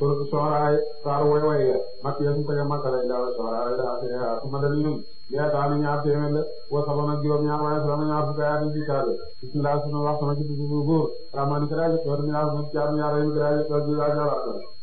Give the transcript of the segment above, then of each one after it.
suratu Shu'ara saar way way ya makki ya su tege makka lay daal Shu'ara daa see su ma dem ñun yaa taal ñaar téeméer la wa sabana juróom ñaar waaye sama ñaar fukki at ci kaade bismillah sunu wax sama ci bu góor ramani karaje to mi la mu jaar ñaar yi karaje to di la jara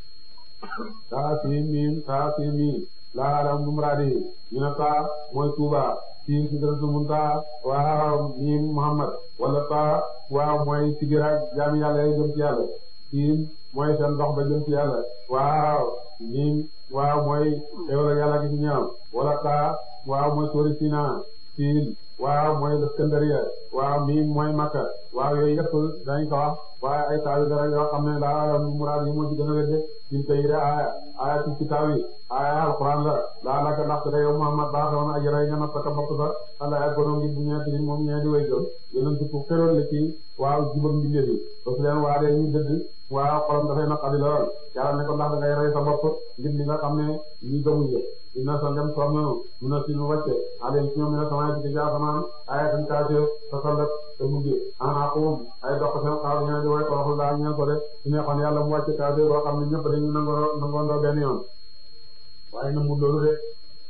taa siin miim taa siin miim laa alam mumradi ñu ne taa mooy Tuuba siin sidratu muntaha waaw miim Muhammad wala taa waaw mooy sigira jaami yàlla yi jëm ci yàlla siin mooy seen dox ba jëm ci yàlla waaw miim waaw mooy xéwal yàlla gi ci ñoom wala taa waaw mooy tóori Sina siin waaw mooy Iskandariya waaw miim mooy Makka waaw yooyu yëpp dañ ko wax waaye ay taawi dara yoo xam ne laa alam muraad yi moo ci gën a wédde sin tey de aaya aaya ci kitaab yi aaya alquran la laa laka ndax te yow Muhammad baaxoon ajray nga natt ka bopp sa ala ak borom ngi bu ñeeti ni moom ñee di way gëm yonent ku xeroon la ci waaw jubam mbindeef yi ba su leen waaree ñu dëdd waaw xolam dafay naqadi lool yàlla ne ko ndax da ngay rey sa bopp ngir li nga xam ne ñi gëmuñ la dina sa dem soom nanu mun a sinu wàcce aleen ci ñoom ne samay ci ci asamaan aaya tan kaase sa sallat te mujj ana aqum ay dox seen xaal ñene di way toroxlu daa ñeen ko de su neexoon yàlla mu wàcce kaase boo xam ne ñëpp dañu nangoo nangoondoo benn yoon waaye na mu loolu de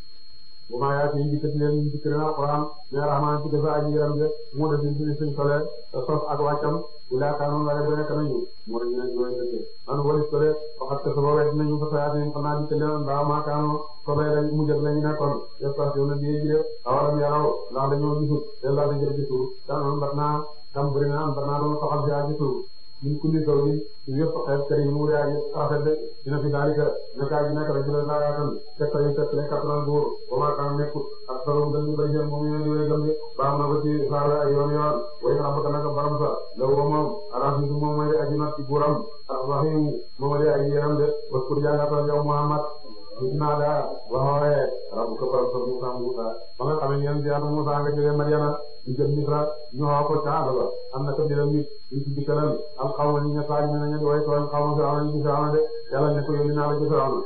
bu ma yaa ci dikkati leen ñu dikk leen alquran mais rahman ci dafa aji yaram de mu def ci suñ solee sos ak wàccam ila kaanoon waaye bu nekk nañu moo dañu ne jooy dëkk man walis ko de waxat ko saba wet nañu fa sayaati xam naa dikk leen mbaa maa kaanoo ko bay lañ mu jëg lañu nekkoon station na biye ji de awalam yaraw ndax dañoo gisut te laa da jël ci suuf danoon bat naa tam bëri na am bat naa doon soxal si ci suuf min kulli zawjin ci yëpp xeet kër yi mu wuri aji rafet de dina fi daalika nekkaa ji nekk rek ci la laayaatam fekk yu fekk le kattan góor ba maa kan nekkut ak solo gën ñu bari seen moom ñu di way gëm de baax na ba ci saar ay yoon yoon way rabbaka naka baram sa la wo moom arasidu moom mooy aji not ci buuram arrahim moom mooy aji yaram de waskur jàngatal yow Muhammad naa daa waxooye rabbuka baram sa Musa Musa ba nga xamee yéen ci yàlla Musa nga jógee Madiana ñu jëm Misra ñu xaw ko caada ba am na ko biram nit ñu ci dikkalal al xawma ñi nga saaj ne nañu way tooñ xawma Firawna ñu ci Firawna de yàlla ne ko yónni naa la ci Firawna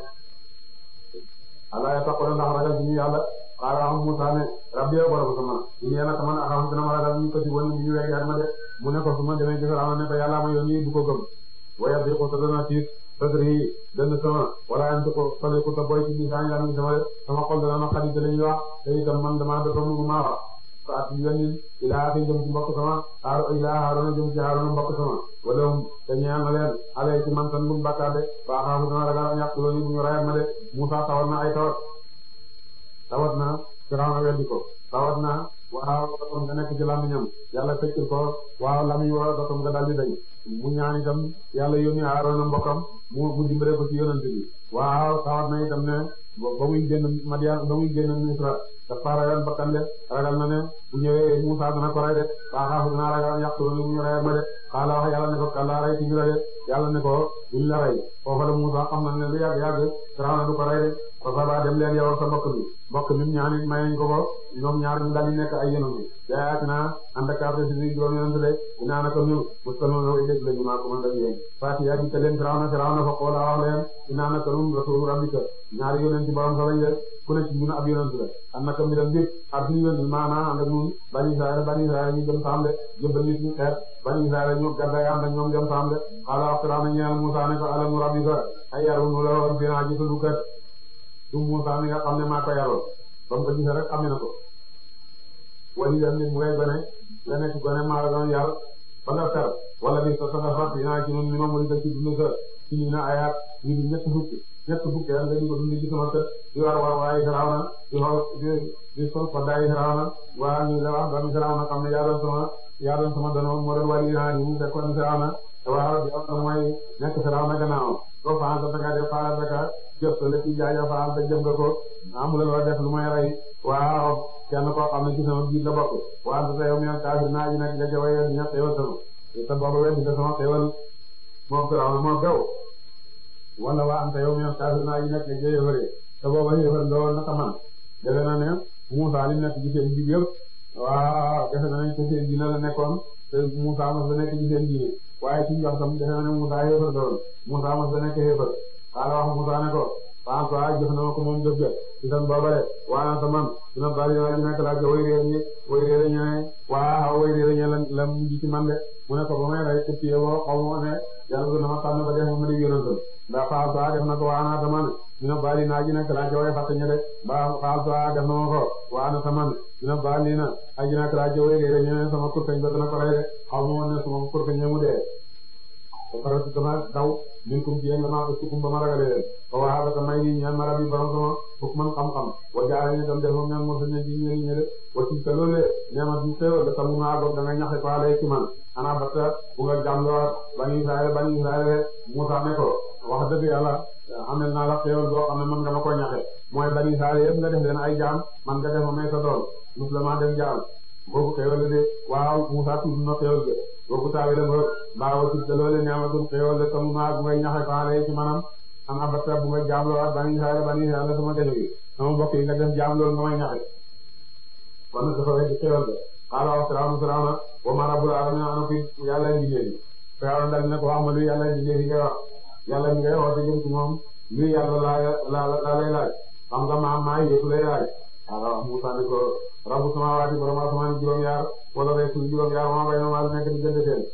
ala ya taqoona ndax ragal bi ñu yàlla xaala am Musa ne rabbi yow borom sama ñu yéen a man axam dina ma ragal ñu ko ci woon ñu wegg ak ma de mu ne ko su ma demee ci Firawna ne ko yàlla ma yónni du ko gëm waya bi ko dana tiit sadri dana sama wala ante ko sole ko ta boy ci lisaan yaa ngi sama sama xol dana na xarit lañuy wax te itam man dama dafa mu maa wax ko at yónni ilaa fi jëm ci mbokk sama aar ilaa Haaruna jëm ci Haaruna mbokk sama wala te ñaan na leen ale ci man tan bu bakkaar de ba xaafu dana ragal ñàkk loolu bu ñu rayal ma de Musa tawat na ay tawat tawat na Firawna weddi ko tawat na waaw dotom nga nekk ci lamiñam yàlla feccil ko waaw lamiñ wa dotom nga daldi dañ mu ñaan itam yàlla yónni Haaruna mbokkam mu mu dimbale ko ci yonent bi waaw tawat na itam ne ba muy génn Madian ba muy génn Misra dafa ragal bakkan de ragal na ne bu ñëwee Musa dana ko rey de waa xaafu dina ragal yàqtu lu ñu reyal ma de xaala wax yàlla ne ko kàllaa rey ci ñu la de yàlla ne ko duñ la rey foofa la Musa xam na ne lu yàgg yàgg Firawna du ko rey de fa saba dem leen yow sa mbokk bi mbokk mi ñaanit mayeñ ko ko ñoom ñaar ñu daldi nekk ay yonent bi jayaat naa ànd ak carte si juróom yonent de dinaa naka ñu musalma way dégg lañu maa ko mën dag yéen fati yaa dikka leen Firawna Firawna fa xoola wax leen dinaa naka nun rasulu rabbika ñaari yonent ci borom sa lañ de ku ne ci ñun ab yonent la am naka mi dem jëpp ar suñu yonent maanaam ànd ak ñun bani Israël bani Israël ñu jëm saam de jëbbal ñu suñu xeet bani Israël ñu gaddaay ànd ak ñoom jëm saam de xaala wax Firawna ñeel Musaa ne ko alamu rabbika ay yarunu la woon fina ji sunu kër du Musaa mi nga xam ne maa ko yaroon ba mu ko gisee rek xam na ko wali dem nit mu ngay gone nga nekk gone maa la doon yar ba nga fer wala bi sa sa fat dinaa ci ñun ni ma mën a ci dund sa ci ñu ne ayaat ñu di ñett fukki ñett fukki nga di ko dund ci sama kër di war war waaye Firawna di xool di di sol ko daay Firawna waa ñu la wax ba mi Firawna xam ne yaa doon sama yaa doon sama donoon moo doon wali naa ñu fekkoon Firawna waaw di wax mooy nekk Firawna gannaaw doo faa sa danga def faa danga jëf la ci jaaja faa sa jëm nga ko amul loo def lu may rey waaw kenn koo xam ne ci sama biir la bokk waaw sa yow mi kaafir naa ji nag nga jawaye dina xewal sama te booba weddi nga sama xewal moom Firawna moo gaw wala waa anta yow mi kaafir naa ji nag nga jëyëfare te booba yëfar nga woon naka man defe na ne Musaa li nekk ci seen jib yëpp waaw defe na ne ci seen diine la nekkoon te Musaa mos la nekk ci seen diine waaye ci wax tam defe na ne Musaa yëfar la woon Musaa mos la nekk yëfar xaala wax Musaa ne ko François jëf na ma ko moom jëf jëf itam boobale waana ta man dina bari naa ji nekk laa ja way réer ñi way réer ñooy waa way réer ñi la la mujj ci man de mu ne ko ba may rey te piye woo xaw ma ne yàlla dina ma tànn ba def ma di yonantal ndax xaal saa def na ko waana ta man dina bari naa ji nekk laa ja way fàtte ñe de ba xaal saa def na ma ko waana ta man dina bari na aji nekk laa ja way réer ñi sama kurteñ ba dina ko rey de xaw ma ne sama kurteñ mu dee ba pare dama daw min kum ci yéen damaa ko sukkum ba ma ragalee leen ba waa ba may nii ñaan ma rabbi borom sama fukk man xam-xam wa jaare ni tam def moom ñaan moo sa ne ji ñeen ñe de wa ci ka loole neema bi xéewal da tamu naa goog da nga ñaxe ko alay ci man ana batta bu nga jàmloo bani Israël bani Israël Musaa ne ko wax dëgg yàlla amel naa la xéewal boo xam ne mën nga ma ko ñaxe mooy bani Israël yëpp nga def leen ay jaam man nga def ma may sa doon musulman def jaam boobu xéewal de waaw Musaa tudd na xéewal de boobu taawi la ba baawa ci te loole neamatum xéewal de tamu naa bu ngay ñaxe ko alay ci manam ana batta bu nga jaamloo bani Israël bani Israël sama defe gi sama mbokk yi nga def jaam loolu nga may ñaxe kon nag dafa weddi xéewal de xaala wax Firawna Firawna wa ma rabbul alamin ana fi yàlla liggéey yi Firawna dal ne ko wax ma luy yàlla liggéey yi ngay wax yàlla mi ngay wax te jëm ci moom luy yàlla laa la la lay laaj xam nga maam maa yëpp lay laaj xaala wax Musa ne ko rabbu samaawaati borom asamaan juróom-yaar wala rek suuf juróom-yaar maa bay ma nekk di gënd seen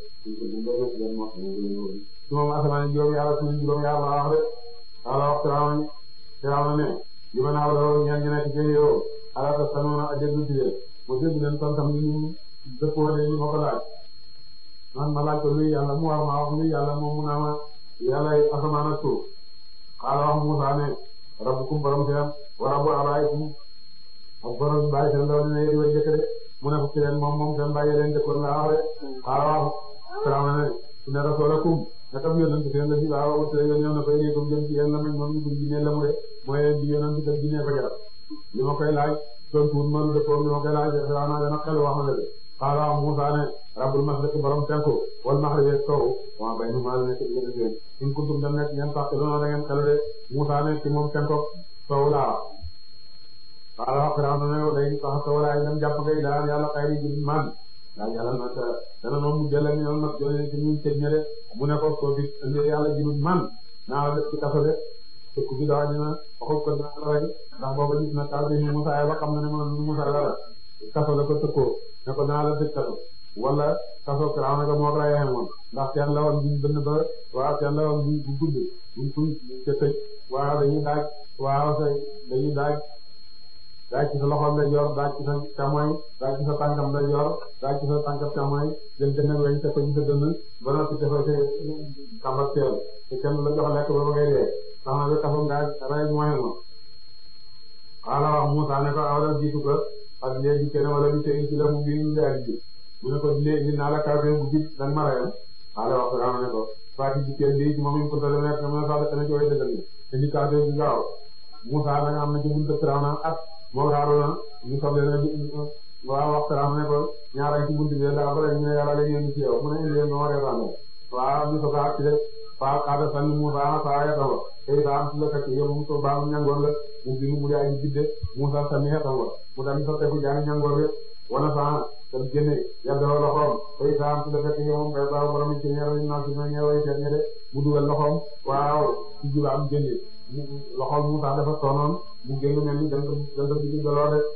su moom asamaan juróom-yaar suuf juróom-yaar laa wax de xaala wax Firawna Firawna ne li ma naaw la ñaan ñu nekk ci yow ala ta sanoona a déglu ci leen mu dégg leen tontam li ñu dëppoo de ñu ma ko laaj man ma laaj ko luy yàlla mu war ma wax luy yàlla moom mu naa ma yàlla asamaan ak suuf xaala wax Musaa ne rabbukum borom seen wa rabbu abaayikum ak borom bàyyi seen ndaw dina yéri way jëkk de mu ne ko ci leen moom moom seen bàyyi leen jëkkoon laa wax de xaala wax Firawna ne inna rasulakum nakam yonent seen la si waaw wute yoon na ko yéegum jëm ci yéen la mañ moom ñu buñ jinne la mu de mooy di yonent kat jinne ko jarat li ma koy laaj tontuwul ma lu dëppoo li ma koy laaj Firawna dana xel wax na dëgg xaala wax Musaa ne rabbul mashriqi borom penku wal maghribi sow wa baynahuma la nekk diggante seen in kuntum dem nekk ngeen sax doona da ngeen xelu de Musaa ne ci moom penku sow laa xaala wax Firawna ne day sax sow laa dem jàpp ngay daal yàlla xayri ji man daa yàlla nag dana noonu mu jëlee ñu nag jëlee ci ñun tëj ña de mu ne ko soo fi indee yàlla ji man naa la def ci kaso de tëkku bi daa dina waxul ko dina la rey ndax booba gis na taal bi ñu Musaa ba xam na ne moom Musaa la kaso la ko tëkkoo ne ko naa la tëj kaso wala kaso Firawna ga moo ko rayee moom ndax teen la woon buñ bënn ba waaw teen la woon buñ bu gudd buñ fuñ ca tëj waaw dañuy daaj waaw say dañuy daaj daaj ci sa loxoom lay yor daaj ci sa càmmoñ daaj ci sa tànkam lay yor daaj ci sa tànkam càmmoñ jël dënn weñ teg ko ci sa dënn ba noppi defal sa kàmbak teel te kenn la jox lekk ba ba ngay dee sax na ba kaso nga rey mooy ma xaala wax Musaa ne ko awla jiitu ko ak léegi kenn wala bi tey ci la mu biir daal di mu ne ko léegi naa la kaw bu gis danga ma reyal xaala wax Firawna ne ko faati ji kenn bii moom it ko tële nekk na sax dana ci way dëggal ni te di kaw bi gaaw Musaa nag am na ci buntu Firawna at moo Haaruna ñu soble na waaw wax Firawna ne ko ñaara ci buntu bi daa bare ñu ne yàlla la ñu ci yow mu ne indi leen ma reetaan waaw ñu soog a ci rek faa xaada sànni Musaa saa yatawa tey daa am ci la kat yow mu ko baax ñangoon la mu bi mu yaa ngi bidde Musaa sànni yatawa mu daal di sotteeku jaani ñangoor bi wana saa tam génne yàlla dafa loxoom tey daa am ci la kat yow moom kay baax borom ci ñaar yi naa ci ñaar yi seet ñe de mu dugal loxoom waaw ci jula am génne loxoom Musaa dafa toonoon mu génn mel ni jant jant bi di daloo de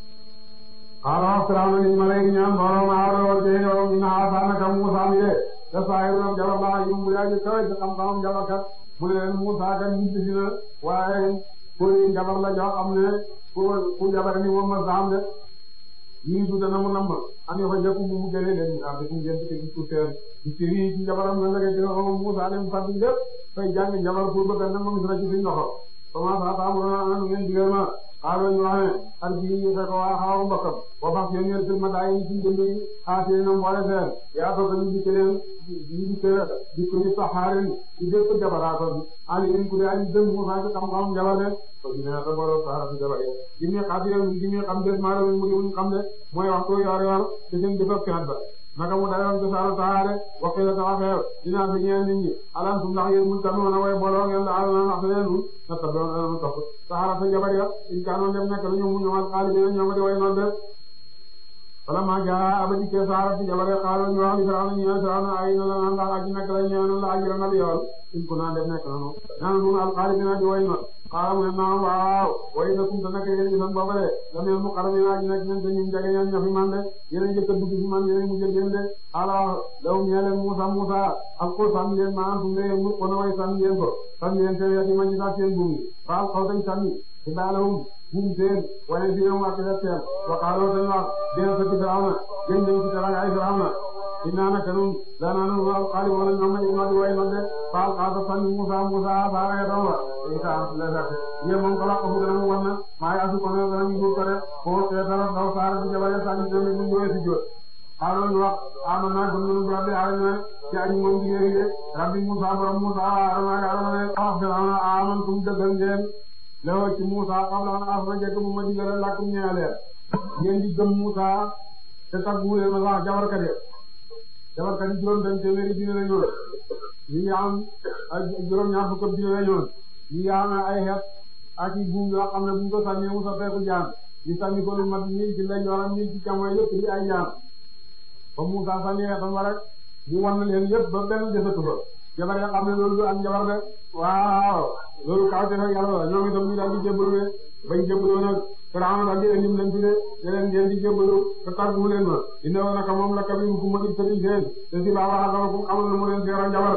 xaaral Firawna ni ma lay ñaan borom aaro te yow mi naa saanaka Musaa mi de te saa yu doon jabar laa yu mu yaa ji kawe ci xam-xamam jabarkat mu ne leen Musaa kan nit si na waaye kuy jabar la jox xam ne ku ku jabar ni moom ma saam de nii du dana mu namm am yoo xam ne mu mu gënee leen daal di ko ngeen di ko gis seen gis yi ci jabaram nga lëkkati nga xam Musaa dem fàttali lépp fay jàng jabar pour bëgg a nangu gis na ci suñu loxo commencé à taamu na ngeen digal ma xaaral ñu wax ne ak ji ñu fekk waa xaaru mbokkam boo fas yéen ngeen firma daa yi ci jëndi xaasee na mboole seen yaa ko ñu dikk leen ñu dikk di ko ñu saxaaren ci bépp jabaraato bi ali in ku dee ali dëng Musaa ci xam-xam jabar de ko dina ta boro saara ci jabar yi di mi xaasee di mi xam des maa mu di wuñ xam de mooy waxtu yor yor te seen jëfëf kenat ba naka mu dayoon ko saaru taxaare waxee la taxa xeer dinaa fi ñeen nit ñi alantum ndax yéen mun tanoona way booloo ngeen la alana ndax leenu na ta doon alanu topp saxaara sa jabar ya in kaanoon dem nekk lañu mu ñëwal xaali bi ñoo ma di way noon de wala maa jaa abadi ke saara ci jabare xaalo ñu wax li Firawna ñu Firawna ay na la ndax aji nekk la ñëw la aji na bi yoon in ko naa def nekk nanu naan nun alxaalidina di way na xaala mu ne naam waaw way na kum ta nekk yéen gisan booba de la mel mu xarami naa ji nekk ñen te ñun jage ñan ña fi man de yéen a njëkk a dugg fi man yéen mu jël de xaala law ñee leen Musa Musa ak ko sànni leen ma antum ne mu ko na way sànni leen ko sànni leen te yati ma ñu sax seen buum yi faal xaw tañ sànni ci daalawum buum seen wane si ñoom ak seen seen waxaaloo tañ wax deen sa ci Firawna gën nañ ci teraanga ay Firawna inna naka nun daanaka nu waaw xaalis wala ñoom ñoo ma di way noonu de faal xaasa sànni Musa Musa baara ya doon wa isa am la sax yéen moom ko la ko gën a mu wan na maa yaatu ko ne dana ñu ko de foo xeetala daw saara di jabale sànni ñoom ñu ñëwee si jot xaaral ñu wax amanna gëm nañu rabbi alamin ci aji moom jigéen de rabbi Musa borom Musa Haruna ak Haruna ne wax Firawna amantum dëggal ngeen lewoo ci Musa qabla an axrajakum mu ma digal lakum ñeeleen ngeen di gëm Musa te taggu leen ma sax jabarkat yi jabarkat yi juróom benn téeméeri dina la ñoon ñi ngi am ay juróom ñaar fukk dina la ñoon ñi ngi am ay xeet ak i buum yoo xam ne bu ñu ko sànnee Musa feeku jaan ñu sànni ko lu mat ñii ci lay yoram ñii ci càmmoñ yëpp di ay jaan ba Musa sànni xeetam ba rek mu wan leen yëpp ba benn desatu ba jabar ya xam ne loolu du am jabar de waaw loolu kaw te nag yàlla la ñoom itam ñu daal di jébbalu de bañ jébbaloo nag Firawna daal di indi leen fi de ne leen ngeen di jébbalu te tàggu leen ma inna woon naka moom la kabiru ku ma di tëri seen te si baa wax ak ku xamal na mu leen seeroon jabar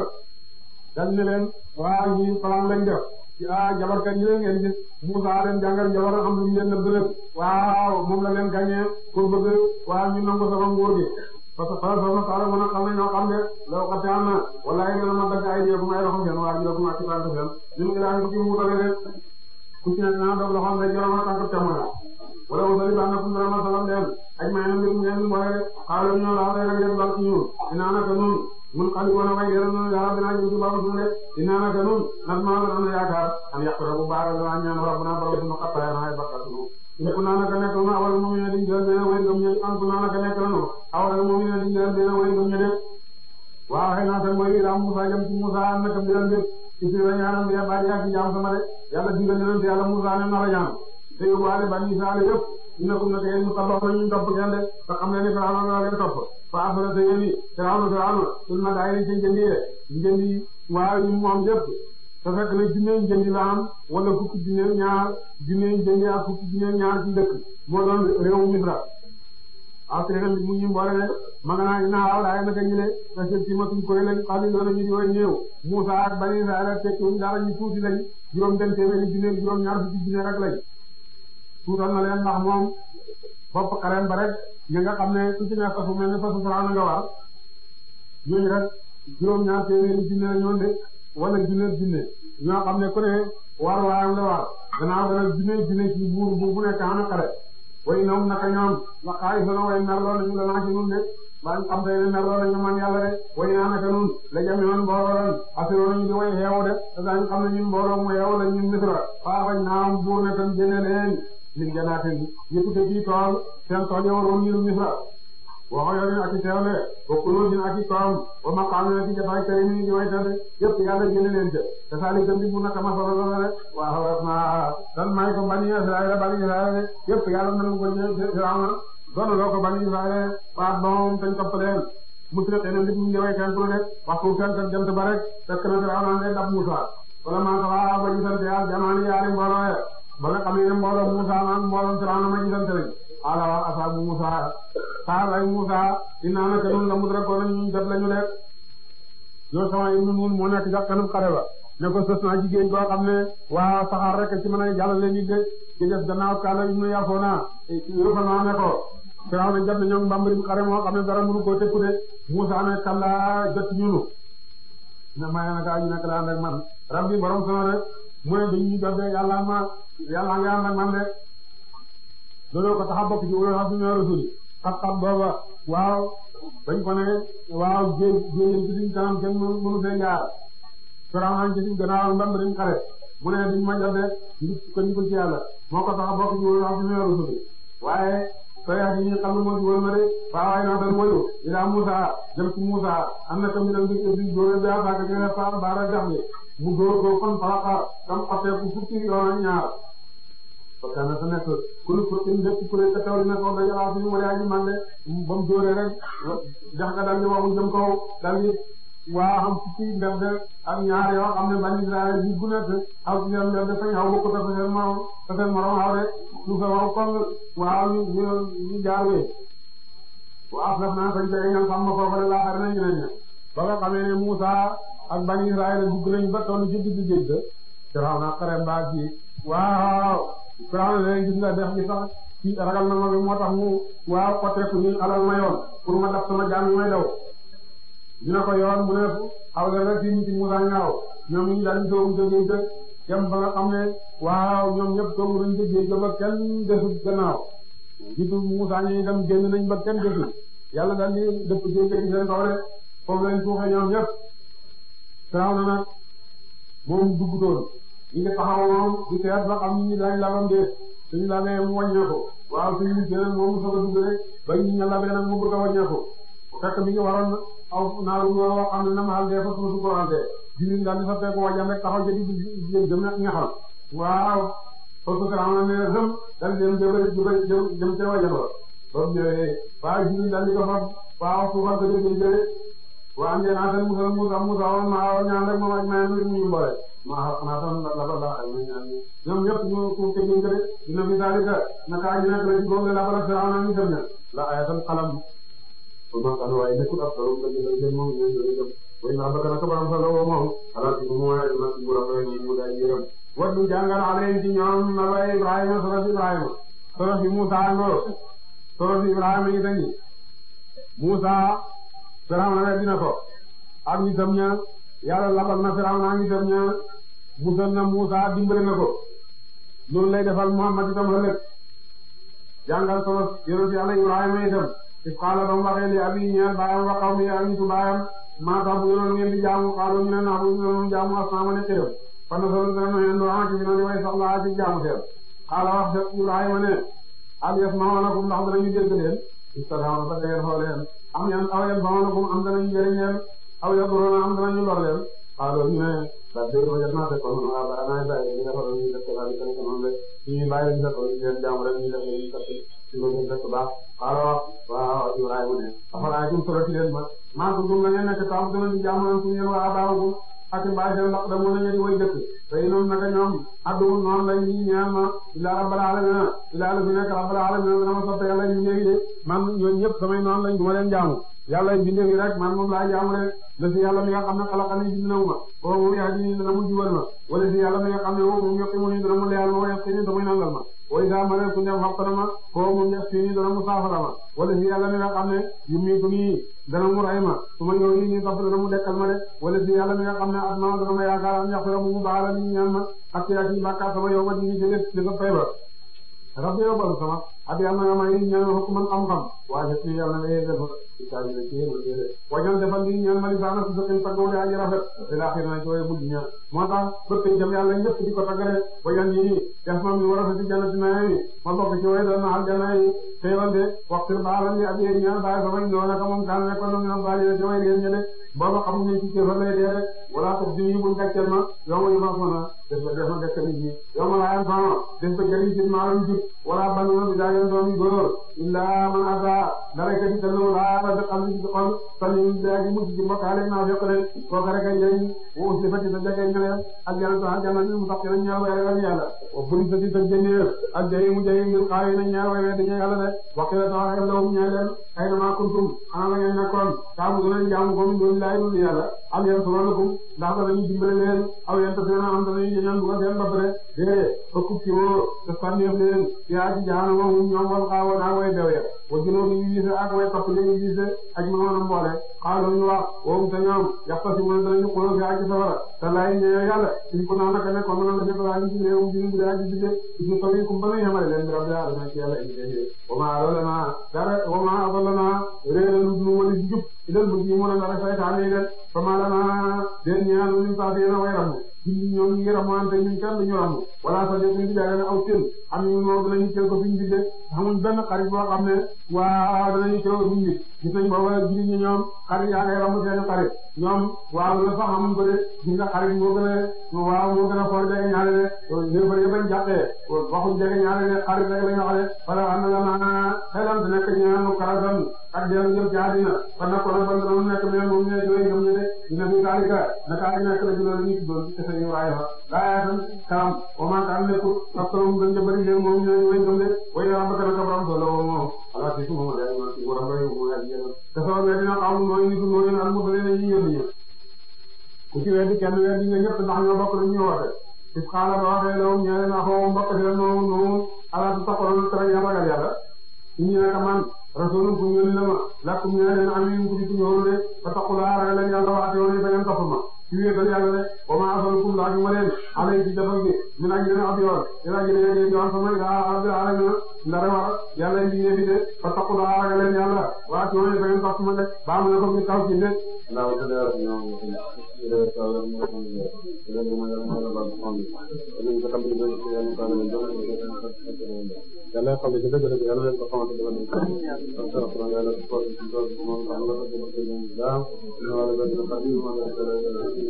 dal ne leen waa ñi plan lañ def ah jabarkat yi leen ngeen gis Musa leen jàngal jabar am lu mu leen nëbb rek waaw moom la leen gagné pour bëgg waa ñu nangu sama nguur gi parce que xala sama sala mën a xam ne ñoo xam ne law xate am na wallahi dana ma dagg ay dieku ay loxo seen waa ji doku ma ci tànk seen ñun ngi daan ko ci muutale de ku ci nekk naa dog loxoom day joroma tànk temoya wala wasali baa na kum dara ma salam leen aj may na mbir ngeen mboole de xaalo ñoo laa day rek def dal ci ñun dinaa naka nun mun xali wana way dera nun yàlla dinaa jëm ci baabu suñu de dinaa naka nun nag maa la am yaakaar an yàqura bu baaral dana ñaan rabbuna borom suñu xattaaya na ay bakkatunu in ku naa naka nekk na awal mu'mina di jël benn way gëm ñe an ku naa naka nekk na awal mu'mina di jël benn way gëm ñe de waaw xëy na tan mooy ila Musa jëm ci Musa an naka mbiram mbir isi la ñaanam ya bari ak jaam sama de yàlla digal na te yàlla Musa ne na la ñaan te yóbbuwaale bani Israël yëpp innakum naka yéen mu tabax na ñu topp ngeen de te xam ne ni Firawna la leen topp fa afara te yéen i Firawna Firawna sul ma daay ci njëndi de njëndi waaw ñu moom yëpp te fekk na junne njëndi la am wala fukki junne ñaar junne njëndi ak fukki junne ñaar ci dëkk moo doon réewu Misra après nag mu ñu mboole ne ma nga naa ina waaw laay naka ñu ne parce que ci matuñ koy lañ xali loolu ñu di way néew Musa ak Bani Israël tekkiwuñ dara ñu tuuti lañ juróom benn téeméeri junne juróom ñaar fukki junne rek lañ tuutal na leen ndax moom bopp xarem ba rek ñi nga xam ne ku ci nekk fasu mel ne fasu Firawna nga war ñooñu rek juróom ñaar téeméeri junne la ñoon de wala junne junne ñoo xam ne ku ne war waayam la war gannaaw dana junne junne ci buur bu bu nekk am xare way ñoom naka ñoom la xaalis la way merloo nañu la naa ci nun de ba xam tey ne merloo nañu man yàlla de way naa naka nun la jame woon mbooloo lan asiroo nañu di way xeewu de te daañu xam ne ñun mbooloo mu xeewu la ñun misra faa bañ naam buur ne tam génne leen min janaatin yëpp te ci tool seen tool yow roon niru misra waxo yorin ak i teewle wa kunuusin ak i koom wa maqaamin ak i jotaay karimin di way tade yëpp yàlla génne leen te te saali tam di mu naka masala la de waaw ma dan may ko bani Israël bani Israël yëpp yàlla nañu ko ñëw Firawna doon loo ko bani Israël waa doom tañ topp leen musriqiina ndig mu ñëwee kenn de waxtu fenk ak jant ba rek fekk na Firawna ngay dab Musa wala maa taxaa ba gisante yàlla jamaani yaari mbooloo ya ba nga xam ne mbooloo Musa naan mbooloo Firawna ma gisante lañ ala wa asaabu Musa saabay Musa dinaa naka nun la mudrakoon ñu jot lañu de yoo sama ibnu nun moo nekk ca kanam xare ba ne ko sës naa jigéen koo xam ne waa saxaar rek ci mën a jàllale nit de ci des gannaaw kaala ibnu Yafoona Yafoona ne ko Firawna jot na ñoom mbambarim xare moo xam ne dara mënu koo tekku de Musa ne kalla jot ñunu ne maa naka aji nekk la ànd ak man rabbi borom sama rek mu ne dañuy jot de yàlla ma yàlla nga ànd ak man de looloo ko tax a bokk ci wóor xam suñu rasuli xam-xam booba waaw bañ ko ne waaw géej géej ci suñ kanam kenn mënu fee jaar Firawna ci suñ gannaaw mbam dañ xare mu ne duñ ma jot de nit ko ñu ko ci yàlla moo ko tax a bokk ci wóor xam suñu rasuli waaye soyaat yi ñu xam ne moo ci wóor ma de waawaay naa tan moyu ila Musa jëm ci Musa am na tam dam di di dóore bi attaque gene pa baara jaxle mu dóor ko kon falaxa tam xotteeku fukki yoon ak ñaar parce que na sa nekk kulu pour une lépp kuréel ka taw dina ko dajalaa suñu wala aji man de ba mu dóoree rek jax nga daal di waxu jëm kaw daal di waa xam fukki ndef de ak ñaar yoo xam ne bani Israël bi bu nekk aw ci seen ndef de fañ xaw bokku ta fa seen morom ta seen morom xaw de lu fa wax comme waaw ñu ñu ñu jaar wee waaw def naa fañ jege ñoom xam ma foofa de laaxar nañ ñeneen ña ba nga xamee ne Musa ak bani Israël dugg nañ ba toll ci digg géej ga Firaw na xare mbaa ci waaw Firaw na leen gis nga def gi sax ci ragal na ma bi moo tax mu waaw xoteeku ni alal ma yoon pour ma daf sama jaam yi may daw dina ko yoon mu ne aw leen rek fii ci Musa ñaaw ñoom ñu daal di soobu jógee jë dem ba nga xam ne waaw ñoom ñëpp soobu nañ jógee jë ba kenn desul gannaaw jiitu Musa ñi dem génn nañ ba kenn desul yàlla daal di dëpp géej gi seen kaw rek foofu lañ suuxee ñoom ñëpp Firaw na nag moom duggutoon ñu ngi taxaw moom di seet ba xam ni dañ labam de suñu labee mu wàññeeku waaw suñu jëlee moom mu soog a dugg rek ba ñu ñu labee nag mu bëgg a wàññeeku fekk mi ngi waroon aw naaru ñoo xam ne na maal dee fa suuf su ko rante jiw daal di fa fekk wàññeeku rek taxaw jëndi jëm jëm nag ñaxal waaw parce que xam ne rëm daal di dem jëm jëm jëm ca wàññeeku ba mu ñëwee waaw jiw daal di ko fa waaw suufar ko jëlee jëlee waa ngeen naa seen musal musa musa woon maa ñaan rek moom ak maa ngi ñu boole maa xanaa tam la la la ay ñaan ñoom ñëpp ñu ko teggin ko de dina fi salika naka ñu nekk la ci góob la bala sa ana ñu dem ne la ayatal qalam ko ma kan waaye nekkul ab solo nga jël jël moom ñu jël jëm way naa bakka naka baram sa lawo moom ala ci mu waaye dina ci borom rek ñu daal yërëm waddu jàngal alayhi ci ñoom na la Ibrahima sura Ibrahima sura fi Musa ngo sura fi Ibrahima yi dañi Musa Firawna na dina ko ak ñi tam ña yàlla labal na Firawna ak ñi tam ña musal na Musa dimbale na ko loolu lay defal Muhammad itam ëllëg jàngal solo yonent yàlla Ibrahima itam if qaala ba mu waxee li abi ñeel baayam wa qawmi ak ñi tu baayam maa tax bu yoroon ngeen di jaamu xaalu ñu ne naa bu ñu jaamu asnaama ne xëyam fan la solo dana ngeen doon ci fi na di way soxlaa ci jaamu seen xaala wax dëgg Ibrahima ne al yasma'unakum ndax danañu dégg leen istad'una ba dangeen xool leen am yan aw yan fa'unakum am danañu jëriñ leen aw yadurruna am danañu lor leen xaaloo ñu ne la dégg nga jot naa fekk kon waaw ba naa bàyyi li nga xam ne ñu def ko daal di ko noonu rek ñu bàyyi lañu fekk ñu leen jaamu rek ñu def ñu fekk ci loolu ñu def ko baax xaaloo waaw Ibrahima ne afalaakum solo ci leen ma maa ko gëm la ngeen nekk taw dana di jaamu leen suñu yéen waa abaawagum ak mbaay seen ndax da mën a ñëri way dëkk te noonu naka ñoom addu noonu lañ ñi ñaan ma ilaa rabbal alamin ilaa la fi nekk rabbal alamin dana ma soppe yàlla ñu ñëwi de man ñooñu ñëpp samay noonu lañ duma leen jaamu yàlla bindee fi rek man moom laa jaamu rek la si yàlla mi nga xam ne xalaqani bind na ma ko moom yaa ji dana mu jubal ma wala si yàlla mi nga xam ne moom yokki mu ni dana mu leyal ma wa yaqini damay nangal ma way saa ma ne ku ñëw xalqana ma ko moom yaqini dana mu saafara ma wala si yàlla mi nga xam ne yu miitu nii dana mu ray ma su ma ñëw yi nii topp dana mu dekkal ma de wala si yàlla mi nga xam ne at ma dana ma yaakaar am yaxira mu mu baala ni ñaan ma ak yaa ci bàkkaar sama yow ma di ci lépp ci sa fay ba rabbi yow balu sama ab yàlla nga may ñaan ma man xam-xam waaye ci yàlla nga yéegal ma isaani la ci yéegal téere wañal defal li ñaan ma li saana su saqin taggaw de aji rafet te laaxir na ci waye mujj ñaan moo tax bëpp jëm yàlla ñëpp di ko taggale wañal yi nii def ma mi war a fi jannati na yi ma bokk ci waye doon na aljanna yi teewal de waxtir baalan li ab yéen ñaan bàyyi sama ñoo naka moom kaan nekkoon na minam baali ci way réen ñe de booba xamuñ ne ci kéefar lay dee rek wala tax di buñ gàcceel ma yow ma yu ma fona def ba def ma gàcceel nit ñi yow ma laayam sama def ba jëriñ ci maalam jub wala banuna bi daagen doomi góor illa man ata dara ka di kallu la ba xam ci xol salim daaji mu ci mbokale na fekk rek ko ka rek jëriñ wo usli fati sa jage ngale ak jana to jana ñu mu taxé ñaaw way ragal yàlla o buri sa di sa jëneer ak jayi mu jayi ngir xaay na ñaaw way dañu yàlla de waxila ta ay law ñaa leen ay na ma kuntum ana la ngeen nekkoon ta mu gëna jaamu ko mu doon laay lu yàlla am yeen solonakum ndax dañu dimbale leen aw yeen ta seena am dañu ñaan bu ko seen bopp de de ko kuppi wo te sànneef leen yaa ci jaanama hum ñoom wal xaawoon ak way dew ya wa junoo bi ñu gise ak way topp li ñu gise ak ma woon a mboole xaaloo ñu wax woom te ñoom yaxta si mën danañu xuloo fi aji safara te laay ñëwee yàlla suñ ko naan naka ne kon nag dafa waa ñu ci réewum bi bu dee aji binde ñu toll kum ba nu yemale leen bi rabbi alamin ci yàlla indi wa ma adallana dara wa ma adallana réeral nu wali ci jub ilal bu ci mën a dara saytaane yi leen fa ma lana den ñaan ñu paase na way ramu julli ñoom ñu ngi ramante ñun kenn duñu ram wala sa jot ñu jaay aw seen am ñu moo dinañu teel ko fi ñu bindee xamuñ benn xarit boo xam ne waa danañu teel ko fi ñu gis nañ booba julli ñi ñoom xarit yaa ngay ramu seen xarit ñoom waaw la sax xamuñ ko de gis nga xarit moo gën a waaw moo gën a for jege ñaare de léefar yi bañ jàppee waxuñ jege ñaare de xarit rek lañu wax de wala am na la ma xelam te nekk ñaanu karatan ak dellu jëm ci àddina kon nag kon ban doon nekk mais moom ñooy ñooy ñoom ñu de dina fi daalika naka ay nekk la ci loolu ñu tuddoon ci kese yu Ibrahima daa yaatam karam wa maa kaan nekkul ak torom gën ja bëri leen moom ñooy ñooy ñoom de way yaa mbaka naka borom solo moom ala ci suma ma day ma ci borom bay mu ay yéen te soo me dina xam mooy nitu mooy al mursaliin ñu yónni ñu ku ci weddi kenn weddi nga ñëpp ndax ñoo bokk lu ñu woote is xaala ba waxee law ñeene na xoo mbokk ci la noonu noonu ala tu taxoon tere ya ragal yàlla ñu ne man rasulun ku ñëw la ma lakum ñeel leen amin ku di ku ñëw de ba taqulaa ragal leen yàlla waate woon ba ngeen topp ma ci wéetal yàlla de wa ma asalukum laaju ma leen alay ci jafal gi min ajrin ab yoon ila ajrin yéen yoon sama ila rabbil alamin ndara war yàlla indi ngeen di de ba taqulaa ragal leen yàlla waate woon ba ngeen topp ma de ba mu ne ko mi taw ci de yàlla xam ne ci dëgg dëgg yàlla leen ko xamante ne leen ko alquran yàlla ko ko moom xam la ko ko ñu da ñu wala ba ñu xadi mo la ko la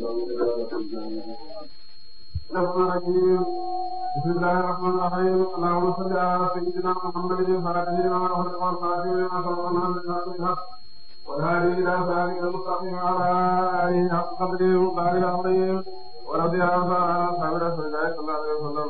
الرحمن الرحيم بسم الله الرحمن الرحيم اللهم صل على سيدنا محمد الفاتح لما أغلق والخاتم لما سبق الناس بالحق بالحق والهادي إلى صراطك المستقيم وعلى آله حق قدره ومقداره العظيم ورضي الله تعالى عن أصحاب رسول الله صلى الله عليه وسلم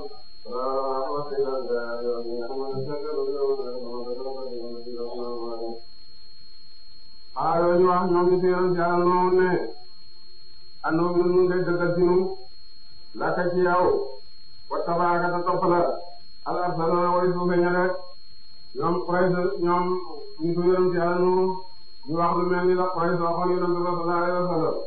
xaaral ñu wax ñoo ngi seeral ci yàlla noonu ne andoo ñu ñu ngay dëggal ci ñun laka ci yow wa tabaaka ta topp la al arsaluna way suufe ña rek ñoom Quraysh ñoom ñu ko yonent ci yàlla noonu ñu wax lu mel ni la Quraysh waxoon yonent sallallahu alayhi wa sallam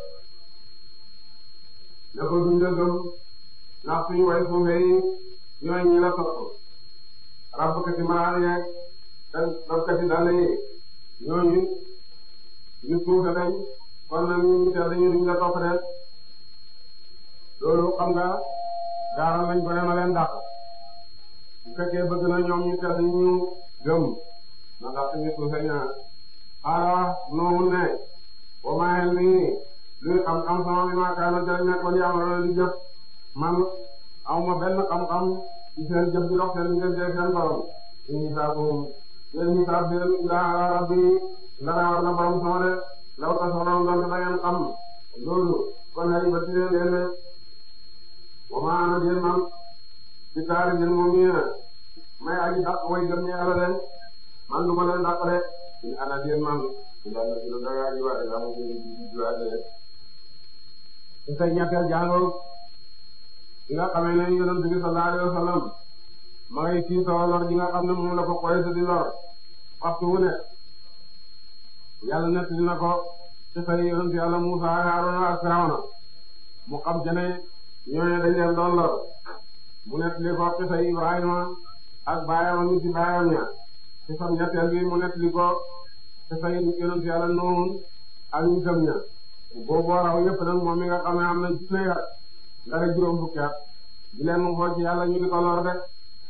ne ko duñ la gëm ndax suñu way suufe yi ñooy ñi la topp rabbkati maraal yeeg rabbkati dàll yi ñooñu ñu suufe lañ kon nag ñu ñu teel dañuy duñ la topp de loolu xam nga gaaral nañ ko ne ma leen dàq bu fekkee bëgg na ñoom ñu teel ñu gëm na dàq ñu suufe ñaar xaaral noonu ne wa maa nii luy xam-xam sama bi ma kaana jël nekkoon yàlla di jëf man awma benn xam-xam ci seen jëf ji dox seen diggante seen borom in hisaabuhum seen hisaab seen ilaa ala rabbi ndara war na borom sama de law tasawroon doon da ngeen xam loolu kon ay ba tine leen de wa ma ana den man ci taari den moom ñi may aji dàq way gëm ñi yàlla leen man du ma leen dàq de in ana den man ila na dina daga ji wa ila mo ni juwa de ci say ñetteel jàngoo li nga xamee ne yonent bi sallallahu alayhi wa sallam ma ngay kii soo lor ji nga xam ne moom la ko Quraysh di lor waxtu wu ne yàlla nett dina ko ci say yonent yàlla Musa ak Haaruna ak Firawna mu xam ci ne ñooñu dañ leen doon lor mu nett li ko ci say Ibrahima ak baayam ñu ci baayam ña ci sam ñetteel bi mu nett li ko ci say yonent yàlla Nuux ak ñu gëm ña boobu raw yëpp nag moom mi nga xam ne am na junne at nga rek juróom fukki at di leen mu xool ci yàlla ñu di ko lor de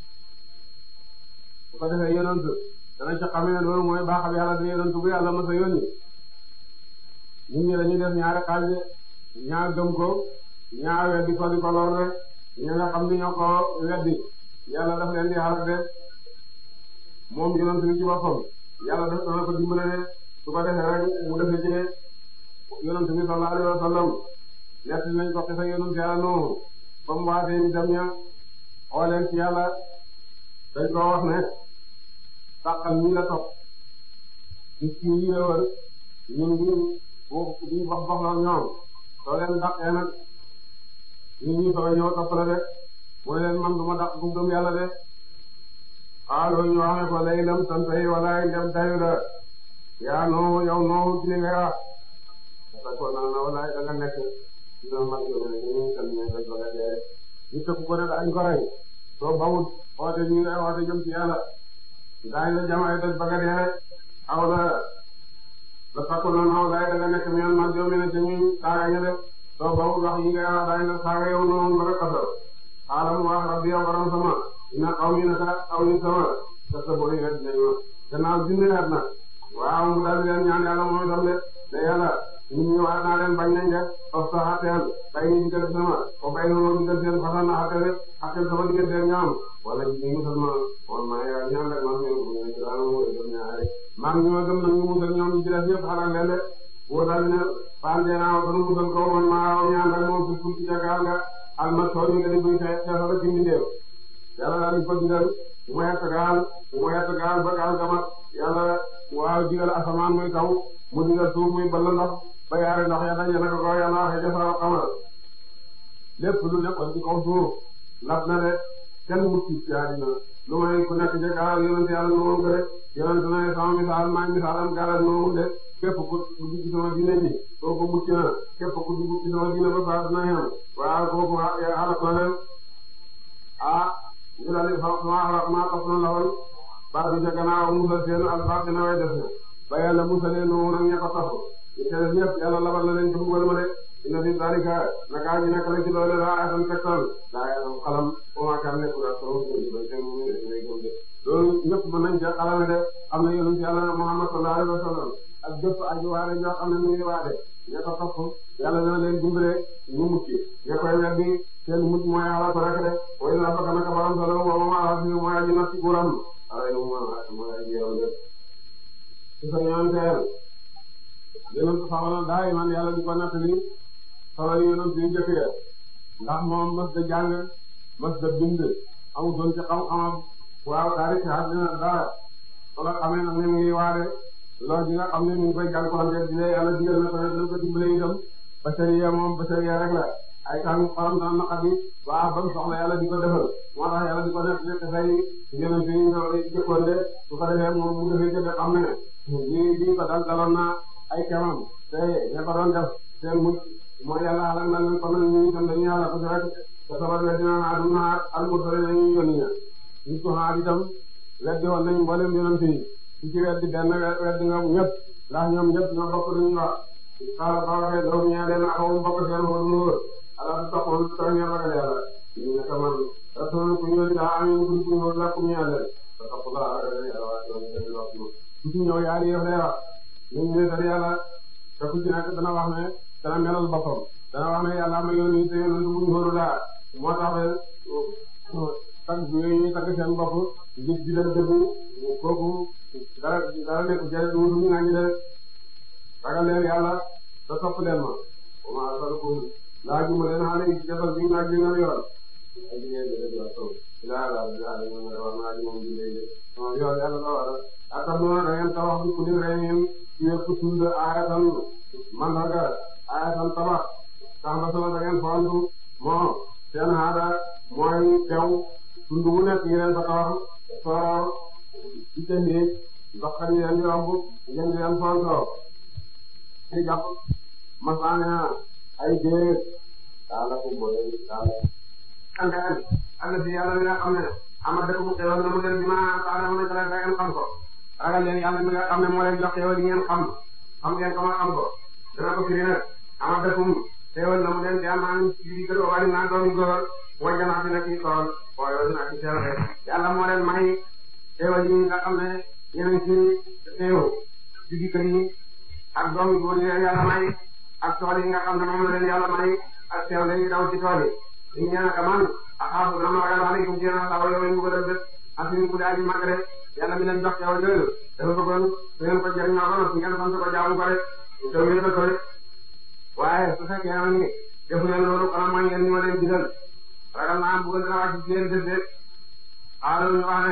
su ko defee yonent dana ci xamee ne loolu mooy baaxal yàlla di yonent bu yàlla mës a yónni nit ñi dañuy def ñaari xaaj ñaa gëm ko ñaa weddi ko di ko lor rek ñi nga xam ni ñoo ko weddi yàlla daf leen di xaar de moom yonent bi ci boppam yàlla daf dana ko dimbale de su ko defee rek mu defee ci ne yonent bi sallallahu alayhi wa sallam ñett nañ ko xisa yonent yàlla noonu ba mu waatee ni dem ña xooleen ci yàlla dañ ko wax ne sàqal ñi la topp gis ki yi la wër ñun ñu ñu wax wax la ñoom soo leen dàqee nag ñun ñu soo ñëw topp la de mooy leen man du ma dàq bu gëm yàlla de xaaloo ñu wax ne ko lay lam santay wala ndem dayu la yaa noo yow noo ci li ngay wax parce que na na wala da nga nekk dina mag yow ne ñu kan ñu rek la dee ñu tëkk ko ne dañ ko rey soo bawut oote ñu ngay oote jëm ci yàlla daañu la jamaay daj baga dee rek aw la la takku noonu aw laay da nga nekk meen mag yow ne te ñu saaga ñu def soo boobu wax yi nga wax daay na saaga yow noonu nga rek asal xaaral mu wax rabbi yow borom sama ina xaw mi naka aw ni sama te sa bori rek dinañ ma gannaaw junne at nag waaw mu daal di leen ñaan yàlla mooy itam de ne yàlla nit ñi wax naa leen bañ nañ de of sa xatteel bay ni diggante sama o bay noonu diggante seen façon na xatte rek xatteel sama diggante ñoom wala ñu musal ma won ma yaa ñaan rek man ñoom ñu ñu daal mo dem ñaare maa ngi ñu gëm nag ñu musal ñoom ñu ci def yëpp xalal leen de wóor daal ne faan deenaaw sunu musal ko man maa ñaan rek moom fuf ci jagaal nga almasoor yi nga di buy xeexal ci mbindeef yàlla daal di ko digal mu yett gaal mu yett gaal ba gaal gamat yàlla waaw digal asamaan muy taw mu digal suuf muy ball ndox ba yaari ndox ya daje naka ko yàlla waxee defar xamal lépp lu nekkoon ci kaw suuf lab na de kenn mucc ci àddina lu may ku nekk ci gaal yonent yàlla noonu ko rek yonent na ne sama misaal maa misaalam gaal noonu de képp ku dugg ci sama diine ji kooku mucc na képp ku dugg ci sama diine ba baax na yem waaw kooku xalaat na leen ah ñu daal di fa ma ma topp na lawal baax bi ca gannaaw musal seen albaax dina way def ba yàlla musalee noonu nag ña ko topp ñu teel ñëpp yàlla labal na leen ci mbugal ma de inna fi zalika naka ji nekk la ci loolu laa ayatan tegtal laa ayatan xalam wa ma kan nekkul ak sama loolu ñëpp mën nañ ca xalame de am na yonent yàlla Muhammad sallallahu alayhi wa sallam ak jëpp aji waare ñoo xam ne ñu ngi waade ña ko topp yàlla dina leen dimbale ñu mucc ña koy weddi seen mucc mooy xalaat ko rek de way na fa naka borom solo wa ma ala fi mooy aji natti kuram ay mooy aji yow de ci sa ñaan teel yonent saxoon daay man yàlla di ko nettali solo yonent yu jëkk ya ndax moom mës da jàng mës da bind amul doon ci xam-xamam waaw taarix àddina dara wala xamee nag ne mu ngi waare loolu di nga xam ne mu ngi koy jànkuwante di leen yàlla digal na ko ne dina ko dimbale itam bachariya moom bachariya rek la ay kan xolam dana naqari waaw ba mu soxla yàlla di ko defal moo tax yàlla di ko def nekk say yonent yi ñu jëkkoon de su ko defee moom mu defee jëfe xam ne lii lii ko dal daloon na ay kemam te ña ko doon def seen mujj mooy yàlla xalal na leen kon nag ñu itam dañuy yàlla ko si rek te sabar we dina naa dum naa almursale nañu yónni ña ñu ko xaar itam weddi woon nañ mboolem yonent yi ci ci weddi benn weddi nga ñëpp ndax ñoom ñëpp ñoo bokk luñu wax xaala ba waxee doom ñee leen axawum bokk seen xool nuur ala du taxoon tax ngeen ragal yàlla ñu ne kaman rasul ku ñëw daa amin ku ku ñëw la ku ñëw leen te tax la ragal yàlla waa ci ñu wax ku ci ñëw yaari yëf lay wax ñu ñu tal yàlla te ku ci nekk dana wax ne dana melal boppam dana wax ne yàlla ma yónni te yónni bu ñu xoolu laa moo tax tag ñuy tagg seen bopp nit di leen dëgg kooku dara dara nekk jële du ñu ngañi de ragal leen yàlla te topp leen ma ma asalukum laaju ma leen xale yi jabal bi naaj bi nga yor ay jigéen de de taw ila la ila la ñu war naaj moom di lay de non yow yàlla la war a atam na da ngeen tabax bi ku ni reen ci yëpp tund ayatan mandarga ayatan tabax tax ba sama da ngeen fontu moo seen aada mooy teew tund wu nekk ñu leen fa tabax soor ci seen néeg ndox kan leen di romb ngeen di leen fontoo ay jàpp masaana ay déet daala ko boole daala angaan àll si yàlla mi nga xam ne ama dëkk mu xewal na mu leen bi ma taala mu nekk rek ngeen xam ko ragal leen yàlla mi nga xam ne moo leen jox xewal yi ngeen xam xam ngeen ko ma xam ko dana ko firi nag ama dëkk mu xewal na mu leen di amaan ci biir kër wala naa doomi góor wajjanaat yi nekk ci tool waaye wala naa ci seen rek yàlla moo leen may xewal yi nga xam ne yeneen ci xew ci biir kër yi ak doomi góor yi leen yàlla may ak tool yi nga xam ne moom la leen yàlla may ak teew lañuy daw ci tool yi ñu ñaan ka man axaafu dama ragal aleykum ci yéen sawa yow ñu ko def def asini ku daaji mag rek yàlla mi leen jox teewal yooyu dafa bëggoon su ngeen ko jëriñoo ba noppi ngeen sant ko jaamu ko rek te ngeen ko rek waaye su fekkee na ni defu leen loolu xanaa mooy ngeen ñu ma leen digal ragal naa bëgg dina wàcc ci yéen def de xaaral ñu wax ne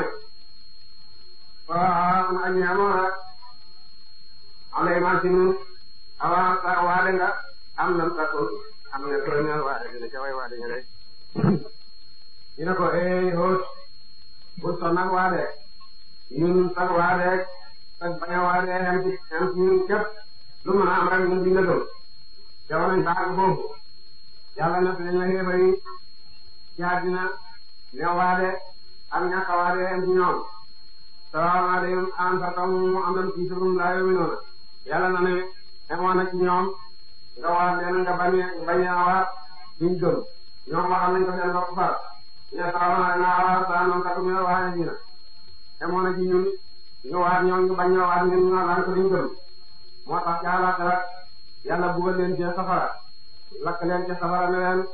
waaw na aji amoon alay machine avant sa waade nga am lam takul am nga premier waade dina ca way waade nga rek dina ko eh hoot bu son nag waade ñun sag waade sag bañ a waade am ci am ci ñun képp lu mën a am rek ñun dina gëm jamono ñu baax foofu yàlla na dañ la xeebari ci àddina ne waade ak ñàkk a waade am ci ñoom salaam alaykum an sartam am nam ci surum laa yomi noona yàlla na ne xemoon na ci ñoom nga waat leen nga bañ bañ a waat duñ gëm ñoom waxal nañ ko seen bopp far ñu ne sax naa naa waat saa noonu kat ñu waat ñu na demoon na ci ñun ñu waat ñoom ñu bañ a waat ñun ñu naan ko duñ gëm moo tax ca àllaaxira yàlla bugal leen ci safara lakk leen ci safara ne leen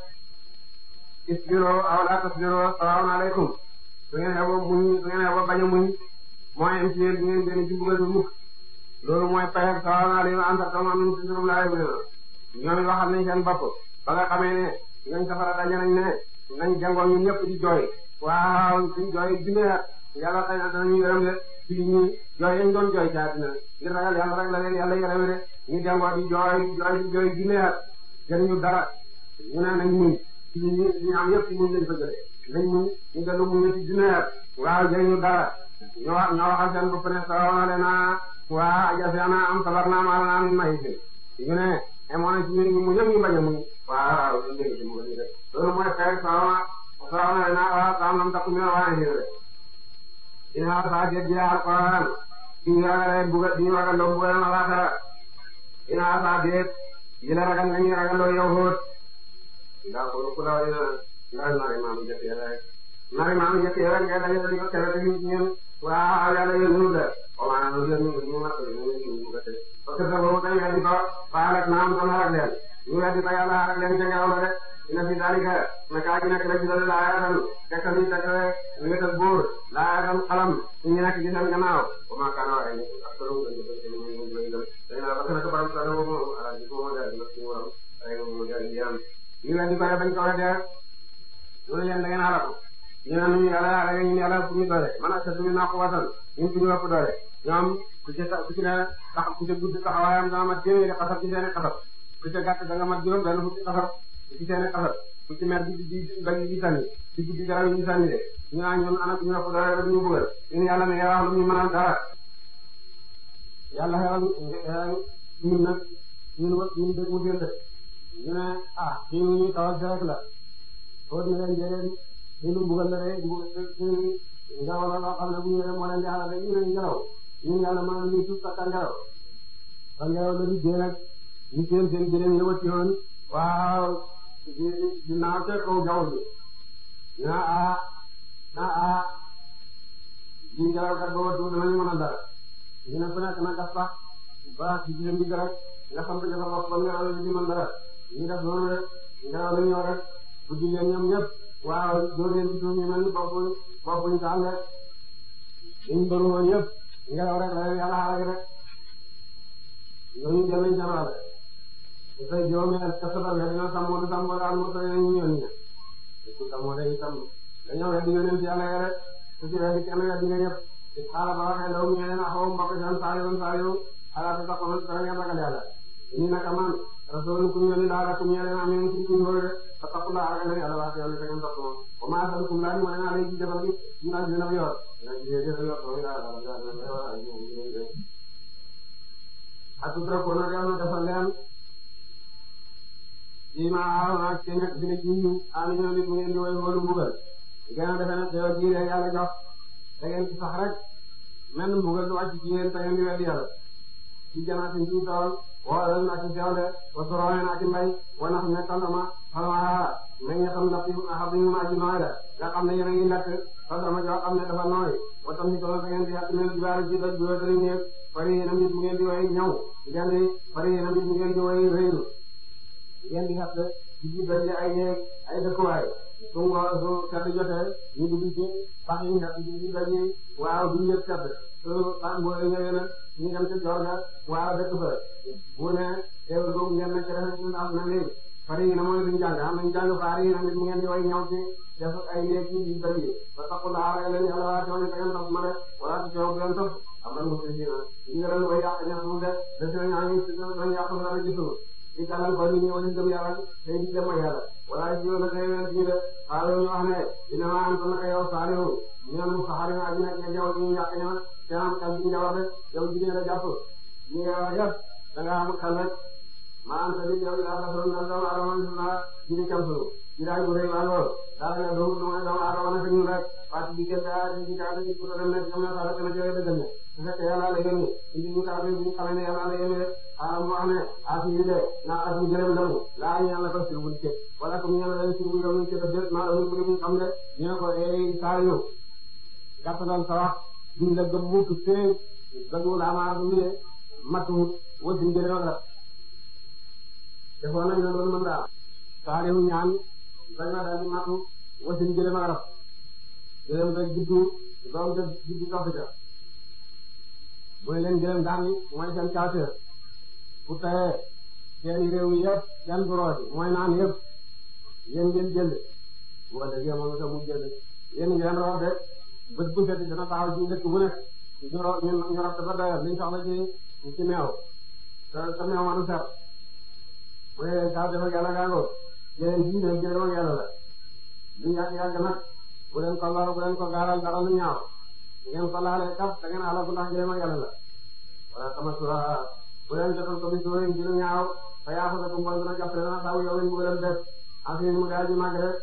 isbiroo aw laa tasbiroo salaamun aleykum su ngeen xeeboo muñ su ngeen xeeboo bañ a muñ mooy am ci yéen di ngeen génn ci mbugal bi mukk loolu mooy payag salaamun aleykum anta tam am ci surum laa yëg ñoom waxal nañ seen bopp ba nga xamee ne ñooñ safara daje nañ ne nañ jàngoon ñun ñëpp di jooy waaw suñ jooy junne at yàlla xëy na danañu yërëm de ci ñi jooy yañ doon jooy ca dina ngir ragal yàlla rek la leen yàlla yërëm de ñu jàngoo di jooy jooy di jooy junne at jëriñu dara ñu ne nañ muñ ci ñi ñu am yëpp ci muñ lañ ko jëlee nañ muñ ñu dellu muñ ci junne at waaw jëriñu dara ñoo wax ñoo waxal seen bopp ne sawaona le naa waa ajasiana am sabar naa maal naa min mayi fi ñu ne amoon na ci ñun ñu mu ñëpp ñu bañ a muñ waaw ñu dégg ci mu ko rek loolu mooy xeex sawaona sawaona le naa waa saam nam takku mi waa ni rek ina saa jëj ji alquran di ñu ragale buga di ñu ragaloo mbugal na laaxara ina saa jëj yi la ragal nga ñu ragaloo yow hóot ndax ku la wari na ndax nari maamu jëkk rek nari maamu jëkk rek nga dañu di ko tere te ñu ñun waaw yàlla yéen ñu la o maanaam ñu ñu ñu mat ñu ñu ko te parce que boobu dañ weddi ko faalat naam ko harak leen ñu weddi ko yàlla harak leen ca ngelaw la de ina fi dalika naka ji nekk la ci dale laa yaatan tekkal yi tekk wéetal buur laa yaatan xalam ñu nekk ci seen gannaaw o ma kana waxe ni ak solo dañ ko dañ ñu lay dal dañ la parce que borom sa mo ala ji ko mo dal nak ci worom ay mo dal yam ñu weddi ko bañ ko weddi ñu leen da ngeen halaku ñu ne ñu yàlla yàlla ñu yàlla fu ñu doole man ak sa suñu naa ko wasal ñun fu ñu ëpp doole ñoom ku ci ku ci ne tax ku ci gudd taxawaayam dana mat téeméeri xasab ci seen i xasab ku ci gàtt da nga mat juróom benn fukki xasab ci seen i xasab ku ci mer di di bañ di sànni ci guddi garab yi ñu sànni de ñu naan ñun ana ñu ëpp doole rek ñu bëggal ñun yàlla ne wax lu ñu mënal dara yàlla xewal ñun nag ñun wa ñun dëgg mu jënd ñu ne ah fii mu ñuy tawal si rek la foo ne leen jëleen ñu mbugal la rek ngelaw la loo xam ne bu ñëwee moo leen di xaaral rek ñu ne ngelaw ñun yàlla mën nañu suuf sakka ngelaw ba ngelaw la di dee nag ñu seen seen jëleen ñëwaat ci woon waaw di di naaw ca kaw jaww ji naa ah naa ah ji ngelaw kat ba watu danañu mën a dara ñu ne ku nekk na gas sax ba ci jigéen bi rek nga xam ne dafa wax ba ngelaw la di mën dara ñu def noonu rek ngelaw la ñëw rek bu di leen ñoom ñëpp waaw doo leen di suuf ñu mel ni bopp bopp ñu taal rek ñu bëri woon yëpp ngelaw rek la leen yàlla xaaral rek ñooñu jël nañ seen wàll te tey juróomi at kese ba weer dina sàmmoo du sàmmoo daal moo tax ñu ñëw ñu ku sàmmoo day sàmm dañoo weddi yonent yàlla yi rek su ci weddi kenn weddi nga ñëpp te xaaral ba waxee ndaw ñu ne leen axaw mbokk seen saa yoon saa yoon xalaat sax kon dara ngeen ragal yàlla ñu naka man rasul ku ñu laa la ku ñu leen amee ci ku ñu wër fa taqula ragal leen yàlla wax yàlla da ngeen topp moom wa ma asalukum laa ni ma leen alay ci defal gi ñu naan dina yor dina ci dina yor ko ya asutra ko na yàlla defal leen yi ma aaroon ak seen ak dina ci ñu ami ñoo nit mu ngeen di woy wóolu mbugal gën a defe ne teew ji leen yàlla jox da ngeen ci sax rek menn mbugal du wàcc ci yéen te ngeen di weddi yàlla ci janaatin ci tool wala na ci sewle wa soroone na ci mbay wa nax ne tandama xalma na nga xam ndax xam nañu ma ci nooy la nga xam ne yéen a ngi lekk tandama joo xam ne dafa nooy wa tam ni tool da ngeen di yàq mel jibaari ci doj bu dara ñëw fari yéen a mbir mu ngeen di way ñaw ngeen di fari yéen a mbir mu ngeen di way réylu ngeen di yàq ci ji doj ay néeg ay dëkkuwaay su ngoo su sedd jotee ñu dugg ci pax yi nga ci ji doj yi waaw duñ yëg sedd su pax mbooy ñëwee nag ñu dem ci joor ga waaw dëkk fa bu ne teewul boobu ngeen nekk rek ñu am na léegi fari yi na mooy duñ jàng am nañ jàng faari yi na nit mu ngeen di way ñaw ci def ay néeg ci ji doj yi ba taxu laa rek leen yàlla waa coono da ngeen topp ma de wala ci coow ngeen topp am na mu ci si na ñu ngi leen way yàq ñax mu de des na ñaa ngi si dañ yàq dara gisul ci dalal ko nit ñi wala gëm yàlla tey di dem ak yàlla wala ci yow la tey wen ci de xaaral ñu wax ne dina ma am naka yow saalihu ñu ne mu saxari na aji nekk jaw ñu yàq ña te am kal bi njawar de yow jigéen la jàpp ñi nga wax yëpp da nga am kal rek ma am sa di yow yaa rasul na doomu adama na jiri kam sunu jiraay bu rëy waa lool daal nga doomu doomu doomu adama na ñu rek parce que diggante a ci ka ci ko dem na ñoom na sala kana jëre dëggal ne su fekkee yàlla la yónni indi ñu ka bi ñu xamee ne yàlla la yónni xaaral mu wax ne as yi de naa as yi gërëm lamu laa ñu yàlla ko sirbuñ ci wala comme ñu yàlla sirbuñ lamu ci def de maa la ñu ñu xam ne ñu ne ko eh saa yu gàttalal sa wax duñ la gëm mukk fee dañu la amaar bu ñu matu wasin gërëm ak la defoon nañ la loolu mën daal saa yu ñaan dañ la daal di matu wasin gërëm ak la gërëm nga juddu doom nga juddu topp ca mooy leen gërëm daan mooy seen caaseer bu tawee seen réew yi yëpp kenn du rooti mooy naan yëpp yéen ngeen jënd boo déggee moom itam mu jënd yéen ngeen root de bët bu set dana taxaw ci dëkk bu nekk ñu root ñu ñu root dafa doyal liñ soxla ci ci meew te te meew ma du ser bu dee saa dafa yàlla gàngoo yéen fii ne jërëm ak yàlla la lu yàgg yàgg nag bu leen ko lor bu leen ko gaaral dara lu ñaaw ngeen ko laalee kaf da ngeen alaku ndax jërëm ak yàlla la wala tamasura bu leen jotal ko bis wéy ci lu ñaaw fa yaa fa ko mbon dina jàpp dana taw yow mu gën a def affaire mu daal di màgg rek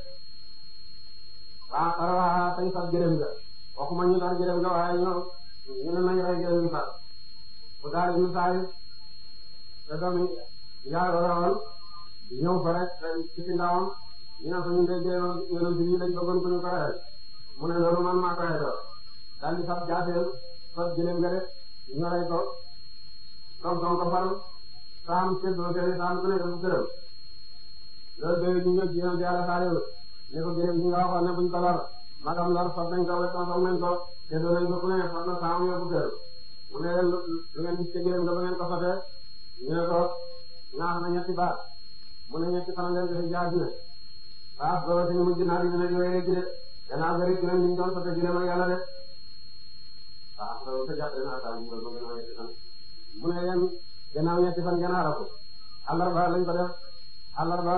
waa xarala tañ fat gërëm nga waxuma ñu daal gërëm nga waaye ñoo ñu ne nañ rey gërëm gi fat bu daal ñu saay te doomi yaa roon ñëw fa rek ci ci ndawam ñu ne ko ñu dee gërëm yonent bi lañ bëggoon ko ñu ko reyal mu ne loolu man maa ko reyal daal di fat jaaseel fat gërëm nga rek ñu rey ko comme comme ko faral saam séddoo kër saam ku nekk bu gërëm loolu day ñu ñëw ci yéen yàlla saa yëngu ne ko gërëm ñi nga waxoon ne buñ ko lor magam lor fab nañ ko wetam fab nañ ko séddoo nañ ko ku ne fab na saam yóbbu gërëm mu ne leen lu ngeen gis ci gërëm nga ba ngeen ko fatee ñu ne ko ñaax na ñetti baat mu ne ñetti fan ngeen def jaaj ne waaw booba te ñu mujj naa di dina yooyee ci de gannaaw ga rek dinañ ñu doon fate gërëm ak yàlla de waaw loolu sa jàpp naa taal mu ne gannaaw ñetti fan mu ne leen gannaaw ñetti fan ngeen aara ko àllarba lañ ko def àllarba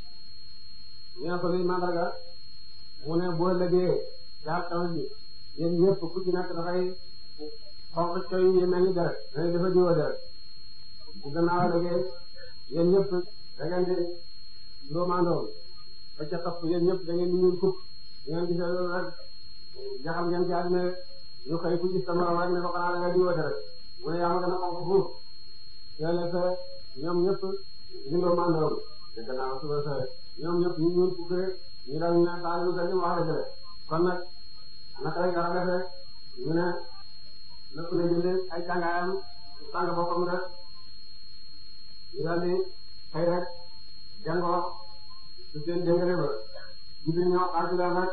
ñu ne ko luy mandarga mu ne boo lëgee jaar taw bi yéen ñëpp ku ci nekk dafay xonq coy yi mel ni deret dañuy dafa jiwoo deret bu gannaaw lëgee yéen ñëpp da ngeen di ndóomandoom ba ca topp yéen ñëpp da ngeen di ñuul kuk ngeen gisee loolu rek jaxal ngeen ci àddina ñu xëy ku gis sa morom rek ne ko xanaa da nga jiwoo deret mu ne yaa ma gën a xonq fuuf yooyu la ñoom ñëpp ñu ndóomandoom te gannaaw suba sa ñoom ñëpp ñu ñuul kuk ñu daal ñu ne saa yu gën wax la jële kon nag naka lañ war a defee ñu ne lépp la jëlee ay tàngaayam tàng boppam rek ñu daal di xëy rek jàngoo su seen déngale ba jibi ñoo xaaju leen rek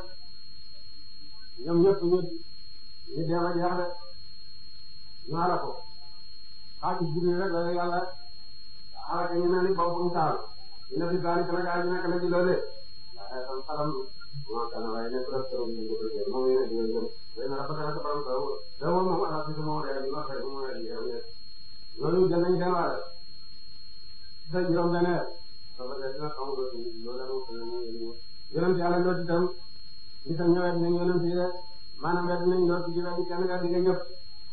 ñoom ñëpp ñu ñu dem a jeex rek ñu ala ko xaaju jibi rek la yàlla alaka ñu ne ni boppam taal ñu ne fi daal kala gaa ñu nekk la ci loolee waaye tam xalam moo kana waaye nekk rek tërum ñu ko jël moom yéen ñu jël way na rafetana sa borom taw da moom moom ala ci moom rek ñu wax rek moom rek ñu loolu jël nañ seen wàll sa juróom benn soo ko dina xam ko loolu yonent yàlla loolu itam di sa ñëwet nañ yonent yi de maanaam wet nañ loolu ci wet kenn wet nga ñëpp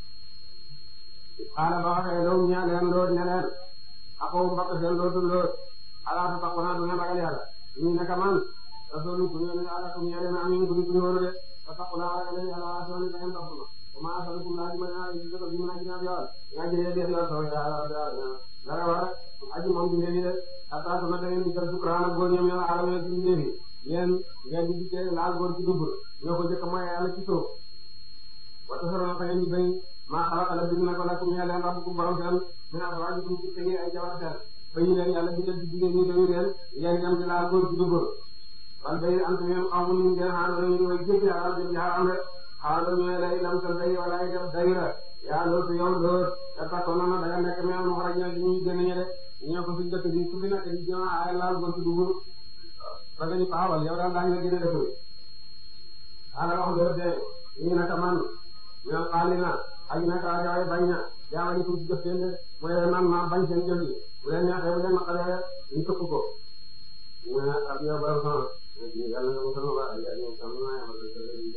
xaala ba waxee loolu ñaa leen loolu ne leen akoo mbokk seen loolu loolu alaata tax naa du ngeen ragal yàlla ñu nekk man rasul ku ñëw ne ala kum yàlla na amin ku ñu wóoru de fa taxu naa ragal yàlla waa soo ni da ngeen topp ma kuma asalukum laa dima naa ci ko dima naa ci naa yool nga jëlee def yool soo yàlla dara war aji moom di ndefi de ataatu na da ngeen di jël sukuraan ak góor ñoom yàlla alamee ci ndefi yéen ngeen di dikkee laal góor ci dubur ñoo ko jëkk mooy yàlla ci suuf wata soro na fa ngeen di bañ maa xalaqa la bind na ko lakum yàlla rabbukum borom seen mina azwaajikum ci tege ay jabar seen ba ñu leen yàlla bindal ci jigéen ñi dañu leen ngeen dem di laal góor ci dubur wal bay antum yéen xaw ma nu ngeen xaar dañu way jéggi yàlla jëm jaaram rek xaar dañu lay lam sa day wala ay def dayra yaa loolu yow lool te takkoon na da nga nekk mais mu xaraj ñoo ñuy génn ñe de ñoo ko suñ dëkk bi ku fi nekk di jëm ay laal góor ci dubur ba nga ñu taxawal yow daal daañu la gën a def xaaral wax loolu de ñu naka man ñoo xaali na ak naka rajo bañ na jaawale ko ci jëf seen de mu ne man maa bañ seen jëf yi bu leen neexee bu leen naqaree ñu tëkk ko mu ne ak yow ba sama yàlla nga musal ma ba ay ay ñoom sama naa yamal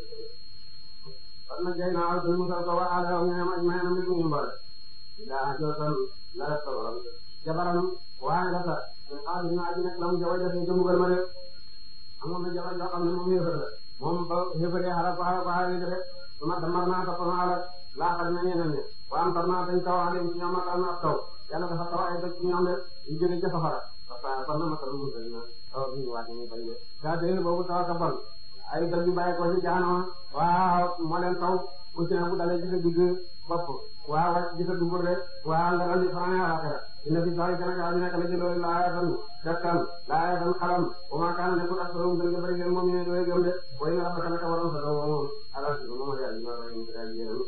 kon nag jay naa ak musal ko waa ala ñu ne ma may na mi ñu mbal daa jootal la def ko jabaram waaye la sax xaalis naa ji nekk la mu jabar defee jëmugal ma de amoon na jabar yoo xam ne moom yëfër la moom ba yëfëree xaaral ko xaaral ko xaaral rek su ma damar naa topp naa la laaxal na ñeneen ñi wa am tar naa dañ taw alim ci ñoom ak am na ab taw yàlla dafa taw ay doj ci ñoom de ñu jóge ca safara parce que kon nag matal mu gën a taw bi ñu waat ñu bañ de saa tey boobu taw ka bon ay doj yu bàyyi ko ci jaanama waaw moo leen taw aussi bu dalee ci sa digg bopp waaw wàcc ci sa dubur de waaw nga dal di fanaan alaxira inna fi zalika nag yaa nekk na ci loolu laayatan tegtal laayatan xalam wa ma kaana nekkul ak solo gën nga bëri leen moom ñu ne doy gëm de way na rabbaka naka waroon sa doom moom ala si moom yaa ñu war a ñu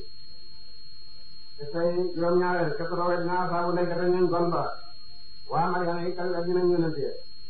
te tey juróom-ñaareel képp koo wet naa saabu nekk te ñun gon ba waa Mariana yi kan la dinañ yónnante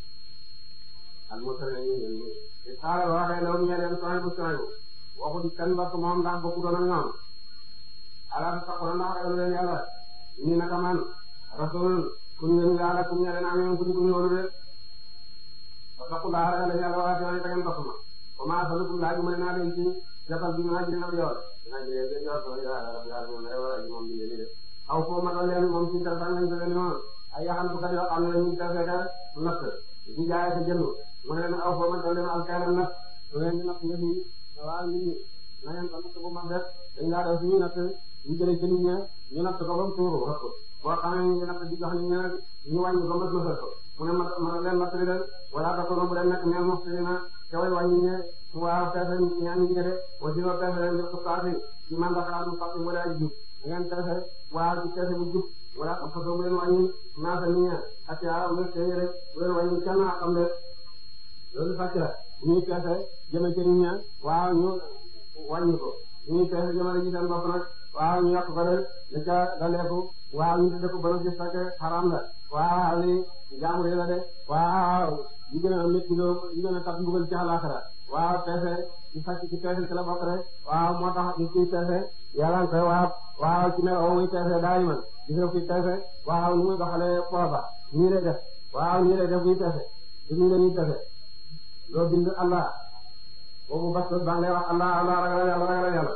al mursal ñu ñu te xaaral waxee law ñu leen soñ bu soñ waxu kan ba moom ndax bokku doon ak ñoom ala ta ko ndax ragal leen yàlla ni naka man rasul kun ngeen yàlla kun ñe leen am ku ñu wolu de parce que daa ragal yàlla waa te ngeen topp ma ko ma salukum laaj ma naa leen ci jafal bi ma jina yool dina jëlee de yool so ya ya mo ne wala moom bi ni de aw fo ma leen moom ci dal tan lañ ko leen moom ay yaxan ko yoo xam ne ñu defee ka natt di jaay ko jënd mu ne leen aw fo ma leen alkaalam natt su leen di natt ngeen waaw nit ñi na ngeen ko natt bu mag def dañ laa def suñu natt ñu jëlee ci nit ñi ñu natt ko ba mu tuuru rek boo xamee ñu natt di jox nit ñi nag ñu wàññi ko mës mësal ko mu ne ma ma leen natt li leen wala ta ko bu leen nekk neen mos na ca way wàññi ñe waaw peese ñaan ñi de aussi ba peese leen def ko saasi ci mandaxaat mu fàq mu daal jub ngeen peese waaw ci peese bu jub wala xam fa bu leen wàññi naasa nit ñi ak yaa nga téere bu leen wàññi kenn xam de loolu fàcc la ñuy peese jëme ci nit ñi waaw ñu wàññi ko ñuy peese jëmale ci seen bopp nag waaw ñu yàq ko de li ca daleeku waaw ñu tudde ko ba gis fekk xaram la waaw li jaamu la de waaw yi gën a métti loo yi gën a tax mbugal ci àllaxira waaw peese ci sàcc ci peese ci la bokk rek waaw moo tax ñu ciy peese yàlla nga koy waaw waaw ci ne oo muy peese daay man gis nga kuy peese waaw ñu muy doxalee pooba ñii lay def waaw ñii lay def buy peese ci ñii la ñuy peese loo bind Allah boobu bas ba ngay wax Allah Allah ragal yàlla ragal yàlla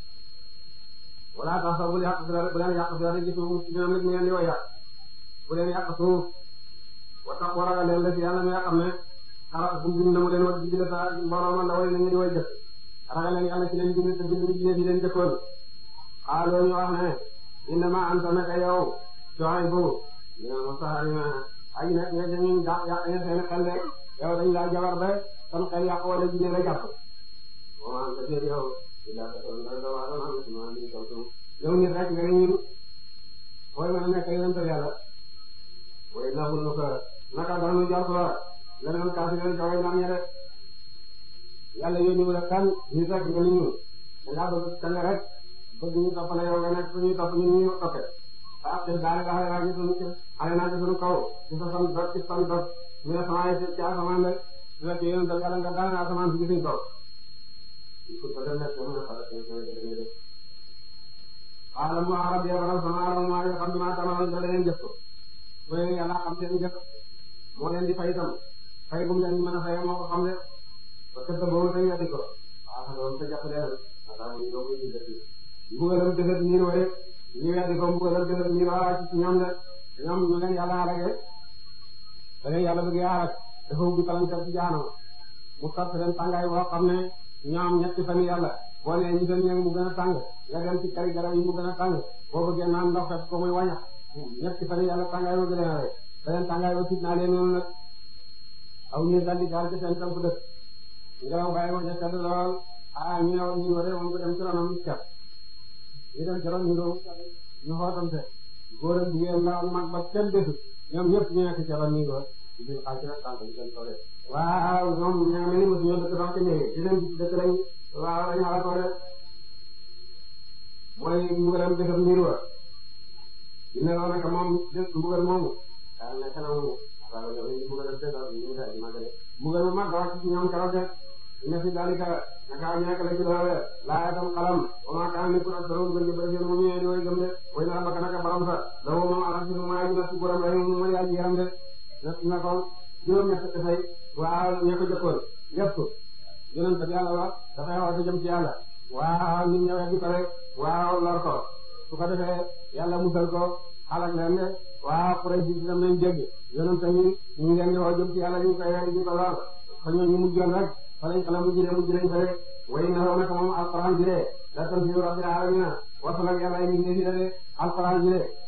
wala tax sax bu leen yàq bu leen yàq fi gis moom ci ñoom nit ñi ngeen di way yàq bu leen yàq suuf wa tax war a leen def yàlla mi nga xam ne xalaat bu bind na mu leen war di bind sa mbooloo man la way nañu di way jëf ragal leen yàlla ci leen bind te bind ci leen di leen jëkkoon xaaloo ñu wax ne innama anta naka yow Shuaybu dina ma sax ay nekk nga ca ñun yàq yàq nga seen xel de yow dañ laa jabar ba kon xel yàq wala jigéen la jàpp wa anta déet yow illa basharun doomu aadama misluuna min kawtum yow nit rek nga ñun fooy mën a nekk yonent yàlla way naxul nu ko naka danu jort la leneen kaasi leen kaway nam ñe de yàlla yónni wu la kan nit rek nga ñun dangaa bëgg kan rek bëgg ñu topp la yow nga nekk suñuy topp ñun ñu toppe ah te daal di xale naa ci suñu xale naa ci suñu kaw ci sa fan dot ci fan dot ñu ne sama ay ci asamaan de su fekkee yonent yàlla nga daal na asamaan si suñu kaw pour que dem nekk mën a xalaat seen seen seen def xaaral mu arab ya baral sama arab maa yoo xam ne maa tàmbali da leen jëf ko bu leen yàlla xam seen jëf moo leen di fay itam fay gum leen mën a fay moo ko xam ne parce que boobu dañu yàgg ko waaw xam nga te jàpp leen maanaam ñu doog ñu def mbugalam defet ñiir wa rek ñu yàgg ko mbugalam defet ñiir wa ci ñoom de ñoom ñu leen yàlla xalage da leen yàlla bëgg xalag dafa ubbi palanteer ci jaanam mu tat leen tàngaay boo xam ne ñoom ñetti fan yàlla boo nee ñu dem ñoom mu gën a tàng nga dem ci kari garab yi mu gën a tàng boo bëggee naan ndox fekk ko muy wàññax ñetti fan yàlla tàngaay ba gën a rek beneen tàngaay ba tiit naa leen noonu nag aw ñu daldi gaal ci seen kamp dëkk ngelaw bàyyi ko ca sedd lool ah ñu ne woon ñu waree woon ko dem ci ronam cat ñu dem ci ron ñu doon ñu xootante góor ak jigéen la ak mag ba kenn desul ñoom ñëpp ñu nekk ci ron ñu doon di xaaj ci nag tànk bi seen tool waaw ñoom ñoo mel ni mosu ñoo dëkk sax ci néegi di leen dëkk lañ waaw lañ xala ko de mooy mbugalam defar mbir wa dina la naka moom des mbugal moomu daal nekk na moomu waaw yow ñu mbugalam defar ñu daal di màggale mbugal mu mag wàcc ci ñoom keroog de ina fi dalika naka ñàkk la ci loole laa tam xalam wa ma kaana ni pour asaro gën di bëri seen mu ñëwee di way gëm de way na baka naka baram sa la woo moom ala si mu maa ji na si borom rek mu ma yaa ji yaram de na ko juróom ñett dafay waaw ña ko jëkkoon yëpp yonent bi yàlla wax dafay wax jëm ci yàlla waaw nit ñëwee di ko rek waaw lor ko su ko defee yàlla musal ko xalak leen de waaw pour si dem nañ dégg yonent tamit ñu ngi leen di wax jëm ci yàlla ñu koy rek di ko lor fa ñoo ñu mujjoon rek fa lañ xala mujj de mujj nañ fa rek way na naka moom alquran ji de la tanzilu rabbil alamin wasal ak yàlla yi ngi de alquran ji de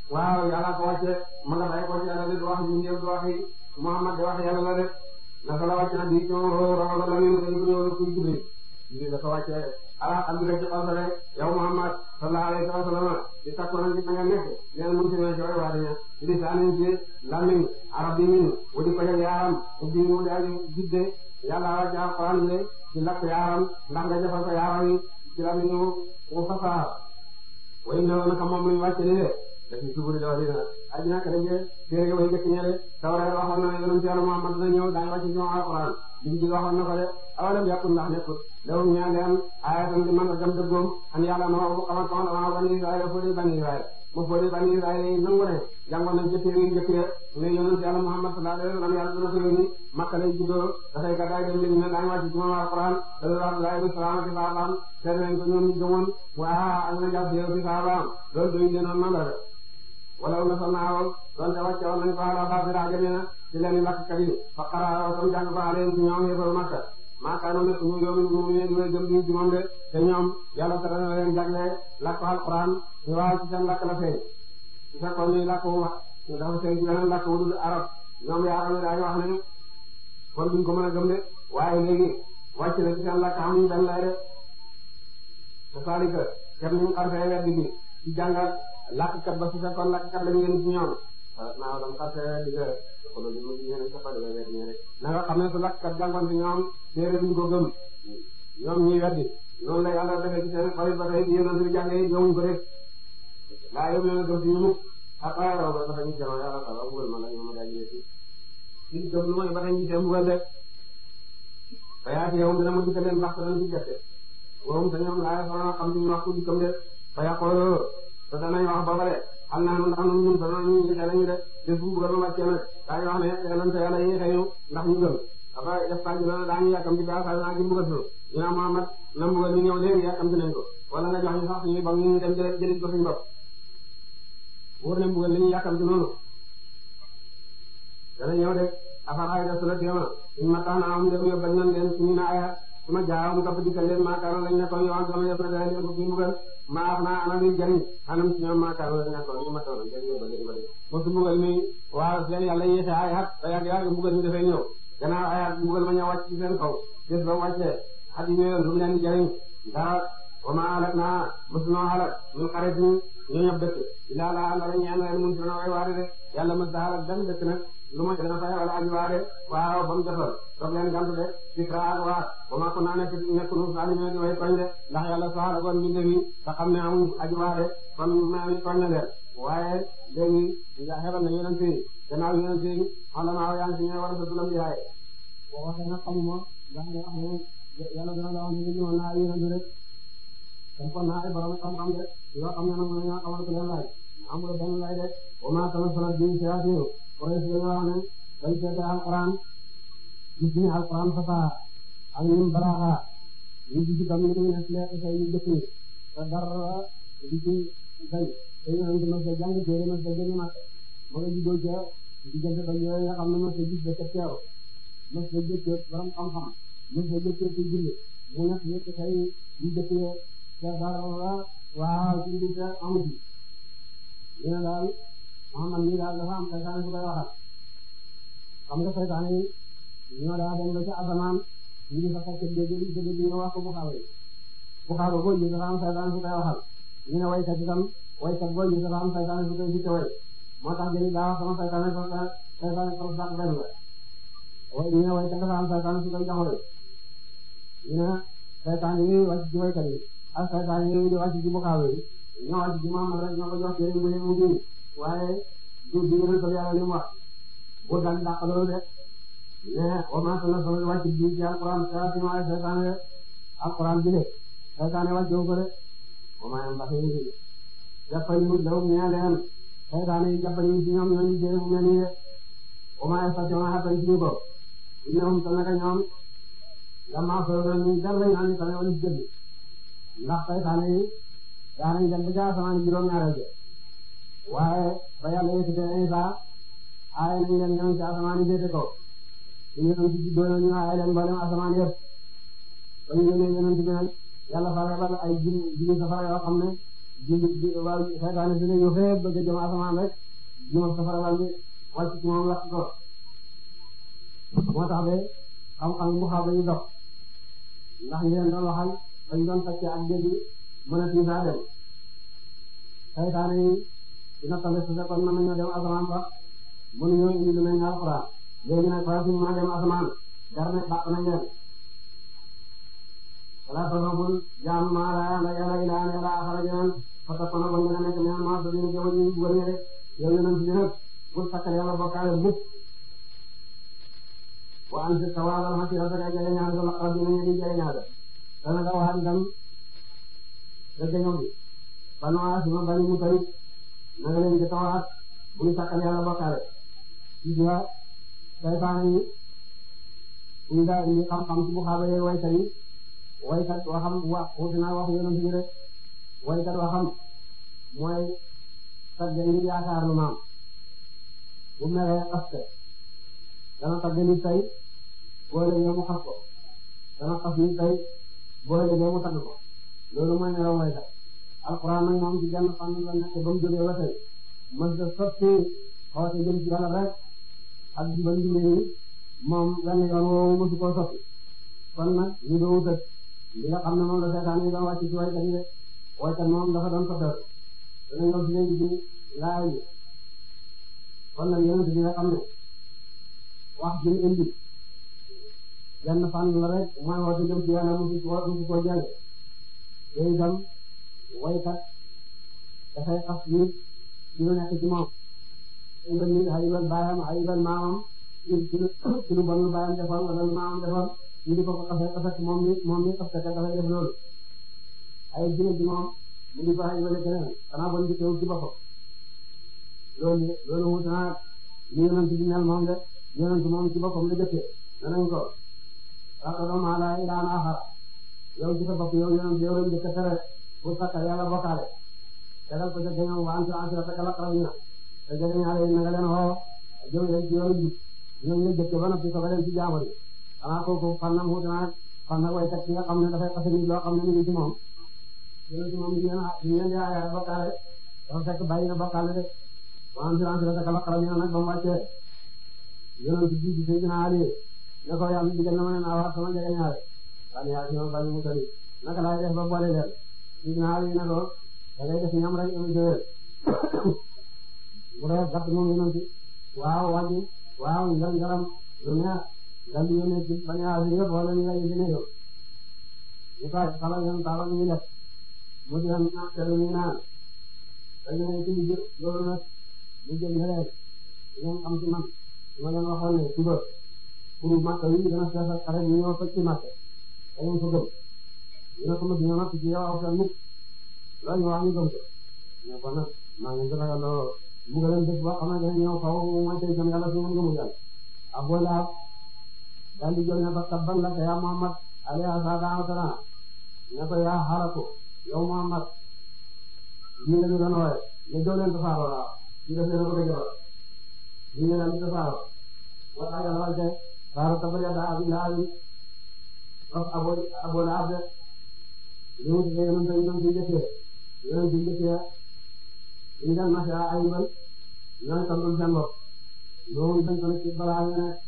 waaw yàlla ko wàcce ma nga bay ko ci yàlla di wax ñu ñëw di waxi Muhammad di wax yàlla la de naka la wàcce na di ci roxo la ñu dañu ko ñëw kuy guddi di dafa wàcce ala xam nga ci xol rek yow Muhammad sallallahu alayhi wa sallam di takko na ci nga nekk leen mun ci ci waa dañu di saanin ci lamiñ arab yi wadi ko yaaram ubbi mu daal jidde yàlla wàcce alquran le ci lakk yaaram ndax nga defal ko yaaram yi ci lamiñu wu fasaha way na naka moom luñu wàcce ni de dafi suburi dawa dina addina ka daje téere way njëkk ñele tawreet waxoon na yonent Yàlla Muhammad dina ñëw daañu wàcce ci moom alquran liñ ci waxoon na ko de awalam yàkkul ndax nekkul lewum ñaa leen ayatan di man gam dëggoom an yàlla ma bu xamal xamal ama bani Israël foo di bani Israël mo foo di bani Israël yi nangu ne jàngoon nañ ci téere yu njëkk ya ne yonent Yàlla Muhammad sallallahu alayhi wa sallam yàlla dina ko yónni Makka lay juddoo dafay gàddaay dem li ne daañu wàcce ci moom alquran sallallahu alayhi wa sallam ci saabaam seet nañ ko ñoom ñu gëmoon waa ak na jàpp yow ci saabaam loolu doy leenoon na la de wala na sa naaw donte wàcce woon nañ ko ala basira jamina ci leen lakkat yi fa xara tam jàng ko aleen ci ñoom yéefal Makka maakaano nekk ñu yoonu mu ne di way gëm di ci moom de te ñoom yàlla tere na leen jagle lakk alquran ñu waaw ci seen lakk la feeñ su fekkoon ni lakk wu wax dafa feeñ ci beneen lakk wu dul arab ñoom yaaram ne daañu wax ne kon duñ ko mën a gëm de waaye léegi wàcc na ci seen lakk amuñ benn lay de te saalika kem ñu xarfee weddi bi ci jàngal lakkat ba su fekkoon lakkat lañu yéen ci ñoom naa dam xarfee di xoolal li mu ñëwee ca Fadel weer ñëwee na nga xam ne su lakkat jàngoon ci ñoom téere duñ ko gëm ñoom ñuy weddi noonu la yàlla defee ci seen xarit ba tey di yéen a ngi jàngee gëmuñ ko rek laa yóbbu leen a gëm ci ñu mukk ak ay raw ba dafa ñu jamono yàlla sa wax mbugal ma la ñu ma daal di ci gëm lu mooy ba tey ñu seen mbugal rek ba yaa ci yow dina ma dikkal leen ndax dana ci gerte woom te ñoom laa soxla xam ci ñu wax ku dikkam de ba yàqoo te danañ wax ba pare xam naa ndax ñun ñun sax ñu ngi xel ñu de te fu mu gën a wàccee nag daañu wax ne yàllante yàlla yi xëy ndax ñu gëm dafa def pàcc na daañu yàkkam ci gaa saa naa ci mbugal ñu naan Muhammad na mbugal ñu ñëw léegi yàkkam ci nañ ko wala nga jox ñu sax suñuy ba ñu dem jëlee jëlee ko suñu bopp wóor na mbugal li ñu yàkkam ci noonu dana ñëw de afaraay da sula téema suñu mataan am dem yóbbal nañ leen suñu na aya suma jaawam topp dikkal leen maakaano lañ nekkoon yoon sama yëpp na dana leen ko fi mbugal maa af naa ana luy jariñ xanam ci ñoom maakaano lañ nekkoon ñu matoon jëriñ yóbbal leen ko de mosu mbugal mi waaw seen yàlla yéexe ay at ba yàgg yàgg mbugal mi dafay ñëw gannaaw ay at mbugal ma ñëw wàcc ci seen kaw bés ba wàccee at yi ñëwoon lu mu leen di jariñ dara wa ma alak naa mosunoo alak ñu xarit ñu ñu ñëpp dëkk ilaa la ala ñaan leen mun ci na way waare de yàlla mos da alak benn dëkk nag lu ma dana fay wala aji waare waaw ba mu jotoon toog leen gantu de fikra ak waa ba ma ko naa nekk nekk nu salime di way koñ de ndax yàlla soxla kon mbinde mi te xam ne amul aji waare kon ma mi koñ na leen waaye léegi nga xebal na yonent yi gannaaw yonent yi xala maa yaa ngi si ñëw war a satulam di haaye boo waxee nag xamuma ndax nga wax ne yàlla dana la wax ne ñëwoon naa yonent rek kon kon naa ay borom xam-xam de yoo xam ne nag mooy ñoo xamal ko leen laaj amul benn lay de wa maa tanazzalat bihi shayaatiinu Quraysh dañoo wax ne dañ seete alquran gis ni alquran fasaha ak ñun balaaxa ñu gis itam ñu muy nekk leer say ñu jëkk ñi te dara di ci dañ te ñu naan mos a jàng téere mos a gën a mat ma nga juddoo ca diggante ba yooyu nga xam ne mos a gis ba ca teew mos a jëkkee borom xam-xam mos a jëkkee ci julli mu nekk nekk say ñu jëkkee te dara waaw ci biir te amu ci ñu ne daal Muhammad mii daal dafa am saytaane su koy waxal xam nga saytaane yi ñoo daa dem ba ca asamaan ñu ngi fa fekk dégg li dégg ñu wax ko Buxaaba yi Buxaaba boo gis dafa am saytaane su koy waxal ñu ne waykat itam waykat boo gis dafa am saytaane su koy jiite way moo tax jëli daa wax sama saytaane so saytaane so sax benn la way ñu ne waykat dafa am saytaane su koy jox way ñu ne saytaane yi wàcc ci waykat yi ak saytaane yi di wàcc ci Buxaaba yi ñoo wàcc ci Muhammad rek ñoo ko jox téere mu mu dindi waaye du du yéen a yàlla li mu wax bu dal dàq loolu de mais au moins que solo wàcc bi ci alquran saa si ma seetaan de alquran bi de seetaan wàcc wu ko de au moins ndax yéen a jàppal ñu daw ñaa leen seetaan yi jàppal ñu ci ñoom ñoo ñu jëlee mu mel nii de au moins station xatal ci ñu ko ñoom te naka ñoom damaa solo ñu dal lañu naan tamit wala jënd ndax seetaan yi daanañ dem ba ca asamaan juróom-ñaareel de waaye ba yàlla yëkkatee Isa aaye nañ leen ñoom ci asamaan yi féete ko ñu ñëw ci juddoo ñu aaye leen mboolem asamaan yëpp ba ñu yónnee yonent bi nag yàlla fa rebal ay jinn jinn safara yoo xam ne jullit bi waaw saytaane si ne ñu xëy bëgg a jëm asamaan rek ñoom safara lal bi wàcc ci moom lakk ko moo tax de xam-xam mu xaw dañu dox ndax ñu leen doon waxal dañ doon tacc ak dégg mën a tiisaa dem saytaane yi dina tamit su fekkoon mën nañoo dem asamaan ba mënuñoo indi lu mel ne alxuraan léegi nag fara suñu mën a dem asamaan gar ne bàq nañ leen wala tasabul jaam maa laa yàlla yàlla ilaa ne laa xara jeneen fata kono ba nga nekk meen maa dina jëwa ñu wëree rek yow yonent bi nag bul sakkal yàlla bokkaale mukk wa an si tawaalal ma ci rafet ak jege ñaar la xarab dina ñu di jege ñaar dana nga waxaat itam dëgg ñoom bi banu asima bani mu tari na nga leen di tawaat bul sakkal yàlla bokkaale ci biir saytaane yi ñu daa indi xam-xam ci bu xaabee waykat yi waykat waxam wax wuti naa wax yonent bi rek waykat waxam mooy tagge ngir yaakaar lu maam bu meree xaste dana tagge nit tey boo léegee mu xas ko dana xas nit tey boo léegee mu tagg ko loolu mooy nelaw waykat alxuraan nag moom ci genn fan la nekk ba mu jógee ba tey mës da sotti xoote jëm ci yàlla rek ak di ba njumee yi moom wenn yoon woowu mësu koo sotti kon nag ñu doon wutal li nga xam ne moom la seetaan yi doon wàcc ci waykat yi de waykat moom dafa doon sottal dana ñëw ci léegi ci laay yi kon nag yonent bi nga xam ne wax ji ñu indi benn fan la rek mooy woote jëm ci yàlla musu ko musu koo jële te itam waykat dafay xas nit ci lu nekk ci moom ayibal nit ayibal baayam ayibal maamam ci ci lu bon lu baayam defoon wala lu maamam defoon ñu di ko ko xasee xasee moom mi moom mi xasee ka dafay def loolu ay jële ci moom mu di ko ayibale keneen xanaa bon di teew ci boppam loolu loolu wut naa li yonent bi mel moom de yonent moom ci boppam la jëkkee danañ ko waxtaan maa laa ilaaha aaxar yow ci sa bopp yow yonent yow lañ jëkk tere pour sakkal yàlla bokkaale tegal ko ca gañoom wa antum ashiraka al-aqrabiina te jege ñaare yi na nga leen xoo jëm leen ci yoonu jub ñoom ñu jëkk ba noppi soog a leen ci jaamu yi xanaa kooku fan na wut naa fan na waykat ki nga xam ne dafay xase nit loo xam ne ñu ngi ci moom yonent moom ñu leen ñu leen di aayaale bokkaale dafa fekk bàyyi na bokkaale de wa antum ashiraka al-aqrabiina nag ba mu wàccee yonent bi ci Seydina Ali ne ko yàlla digal na ma ne naa wax sama njëge ñaare waaye yaa sama bàyyi mu tëri naka laay def ba boole leen Seydina Ali ne ko da ngay def ñam rek ëllëg déwén bu dee gàtt moom yonent waaw wàññi waaw ngam ngaram lu neex dal di yónnee ci bañ a asi yëpp wala ñu lay yónnee yow ñu tax xala yoon taala ñu def mu di am teel ñu naan dañu ne ci liggéey loolu nag ñu jël ne leen ngeen xam ci man ma leen waxoon ne suba pour Makka yi dana fees ak xare ñu ñëw fekk ci Makka da ngeen ko gëm ñu ne ko ma dina natt ci yow aw fen mukk loolu ñu wax ñu gëm ko mais kon nag maa ngi gën a yàlla mu ngi leen def boo xam ne dañu ñëw xaw mooy tey jëm yàlla su ngeen gëmul yàlla Abu Lahab daal di jël ne ba tabban laka yaa Muhammad alayhi salaatu wa salaam ne ko yaa xalaku yow Muhammad ñu la ñu doon wooye ne doo leen tasaaroo la ñu def leen bëgg a jëfal ñu ne leen tasaaroo wala yàlla wàcce saaro tabbat yadaa abii lahabin Abu Abu Lahab de ñu ngi ci yonent yi doon ci njëkkee yonent yi njëkkee ñu dem na ca ayibal ñooy tontul seen bopp ñoom dañ ko ci balaa nga ne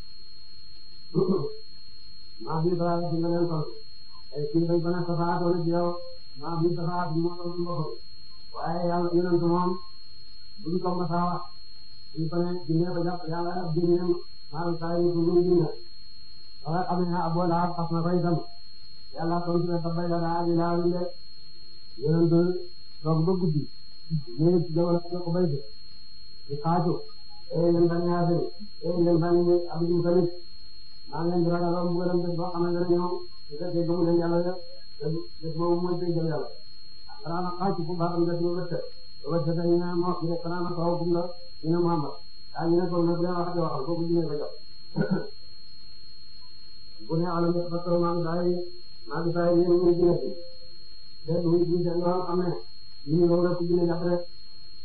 maa fi balaa ci nga leen tontu ay kii dañ ko ne safaatoo ci yow maa fi safaat moo tontu boppam waaye yàlla yonent moom duñ ko mos a wax duñ ko ne jinne ko jàpp yàlla ab jinne maa saa yi ñu ngi jinne wala xam ne Abu Lahab xas na ko itam yàlla tontu ne tabbat yadaa abii lahabin de yonent toog ba guddi ñëw ci jamono ko bay de di xaaju ee yéen bani Haashim ee yéen bani Abdul Mutalib maa ngi leen di ragaloon mbugalam bés boo xam ne dana ñëw su fekkee gëmu leen yàlla de bés boobu mooy tey jëm yàlla xanaa na xaaju bu baaxam des ba wëtte ba wëtte te ñu ne moo ñu ne xanaa na kaw gum la ñu ne Muhammad ah ñu ne ko nag bu leen waxati waxal kooku ñu ne ko jox bu ne alam ba taw maa ngi saa yi maa ngi saa yi yéen ñu ngi nekk de muy ñu seen yoo xam ne ñu ngi loolu rek ku jëlee jàpp rek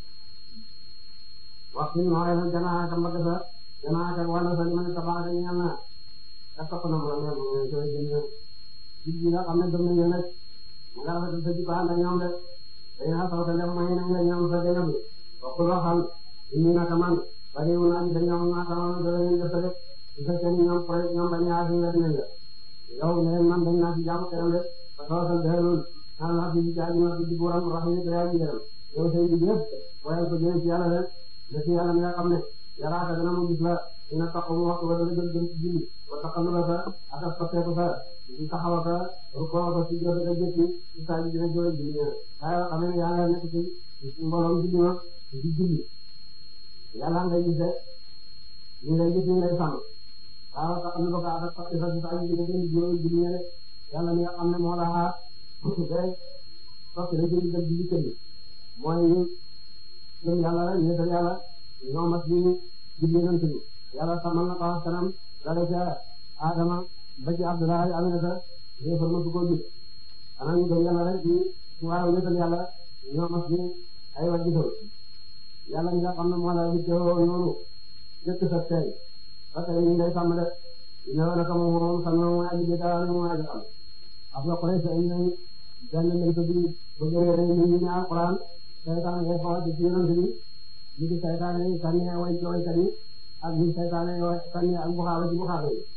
waxtu bi nooyee nag gannaaw ak mbagg sa gannaaw ak wàllu sa li ma ne tabax ak ñaan naa ak topp na mu la mel noonu sooy jënd ci bi nga xam ne gëm nañu rek mu nga rafetlu sa jikko ànd ak ñoom de day naa saw te dem may nañ la ñoom sa dégg bi waxul waxal indi naka man bari wu naa gis ñoom maa taxawoon dara ñu def rek su fekkee ni ñoom projet ñoom bañ a yaatu nga dinañ la yow ne leen man dañ naa ci jaamu keneen rek ba tawatal dellul naan naa fi jaaji ma di buuram rahmi te yaa jiiram yow say bi yëpp waaye ko jëlee ci yàlla rek ne ci yàlla mi nga xam ne yaraata dana mu gis la dina taxaw mu waxtu ba dana gën gën ci julli ba taxalu la sa ak ak soppeeku sa di taxaw ka rukkoo ko ci jot a jëkki ci saa ji dina jooy julli ñëw waaye xam ne yaa ngi nekk ci mbooloom julli ma di julli yàlla ngay gis de ñu ngay gis ñu ngay sàmm waaw tax na ba ko ak ak soppeeku sa ci saa ji dina gën di jooy julli ñëw yàlla mi nga xam ne moo la xaar day soppi la jëli dem julli kër gi mooy ñu gëm yàlla rek ñu def yàlla ñoom ak ñu julli nañ ci yàlla sàmmal na ko wax kanam dale ca Adama ba ci Abdoulaye Aminata yéefar ma su ko gis xanaa ñu gëm yàlla rek ci ci waaw wéetal yàlla ñoom ak ñu ay wa gisal yàlla ñi nga xam ne moo la wittewoo noonu jëkk sa tey ba tey ñu ngay sàmm de ne wala ka moom moom sàmm mooy aji bi dara ne mooy aji xam af la xure sa ñu benn lañ ko di bëgg réere ñu ñu ne alquran saytaan ngay xawal ci yonent bi ñu di saytaan yi sànni way ci waykat yi ak ñu saytaan yi sànni ak buxaaba ci buxaaba yi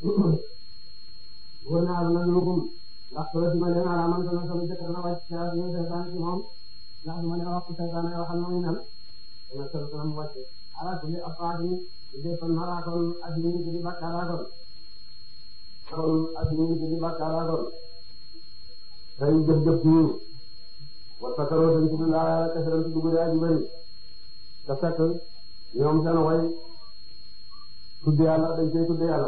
wóor naa la nag lukum ndax soo si ma leen ala man sama sama jëkk dana wàcc ci ñu saytaan ci moom ndax du ma leen wax saytaan yi waxal mooy nan dana sol sama mu wàcc ala kulli afaatin defal maraakoon ak ñu ngi di bakkaaraakoon kon ak ñu ngi di bakkaaraakoon tey jëf-jëf ci wasakaroo dañ ci laa kasaram ci dugub yaa ji bëri te fekk ñoom seen way tudd yàlla dañ koy tudd yàlla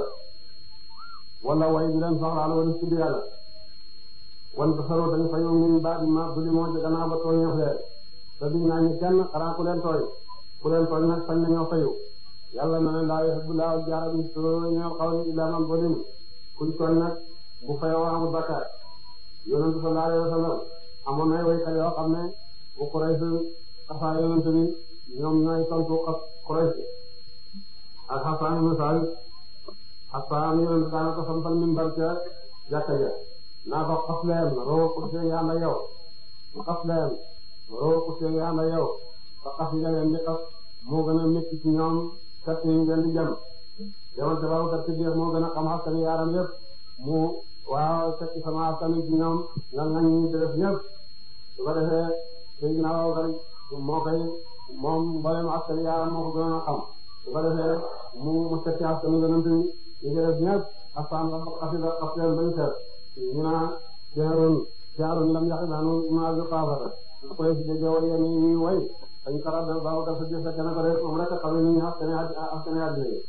wala way bi leen soxlaal wala tudd yàlla wala kasaroo dañ fa ñoom ñun baat ma bu li moo ci gannaaw ba tooñeef leen te duñ naa ñu kenn xanaa ku leen tooñ ku leen tooñ nag fañ nañoo fayu yàlla na ne laa yuhibbu laahu al-jahra bis-suu'i minal qawli illaa man zulim kuñ tooñ nag bu fayoo amul bakkaar yonent sallallahu alayhi wa sallam amoon na waykat yoo xam ne bu Quraysh xasaa yonent bi ñoom ñooy tontu ak Quraysh ak Hassan ibn Saabit Hassan yonent daana ko sampal minbar ca jàkka ja naa ko xas leen roo ko seen yaa nda yow xas leen roo ko seen yaa nda yow ba xas nga leen di xas moo gën a métti ci ñoom kat yi ngeen di jëm demal ca baabu kat ci biir moo gën a xam askan yaaram yëpp mu waaw fekk sama askan ci ñoom nga ngañ ñi def ñëpp su ko defee Seydina Abubakar moo koy moom mboolem askan yaaram moo ko gën a xam su ko defee mu mu fekk askan yonent yi ñu def ñëpp askan la xasida xas leen bañ seet ñu naa jaarun jaarun lam yaxi daanu maa bi xaafata koy si déggee way yéen ñuy way dañ ko rabal Babakar sa jëf fekk na ko rek moom rek xam ni ñu askan askan àddina yi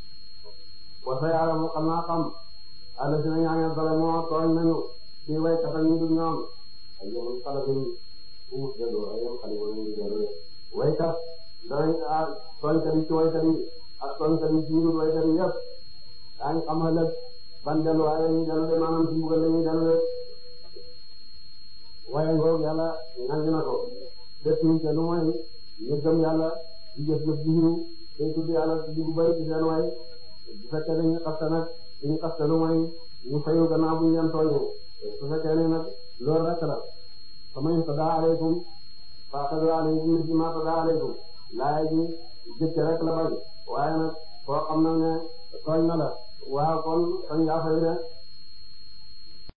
wasa yàlla mu xam naa xam àll si nañu amee bala moo tooñ nañu ci way kata ñu dul ñoom ay yoon xale bu umus dëgg ay yoon xale bu ñu dëgg waykat danañ tooñkat yi ci waykat yi ak tooñkat yi ci ñu dul waykat yi yëpp daañu xam ëllëg ban delluwaay la ñuy dellu de maanaam ci mbugal la ñuy dellu de waaye ngoog yàlla nangu na ko def ñu te lu mooy ñu gëm yàlla di jëf jëf ji ñu day tudd yàlla di bu bari ci seen way bu fekkee dañuy xasta nag suñu xasta lu mooy ñu fayu gannaaw bu ñu leen tooñee su fekkee ne nag loolu rek la sama tada alaykum faqadu alaykum misli ma tada alaykum laay ji jëkk rek la bañ waaye nag koo xam na ne tooñ na la waaw kon sañ ngaa fay de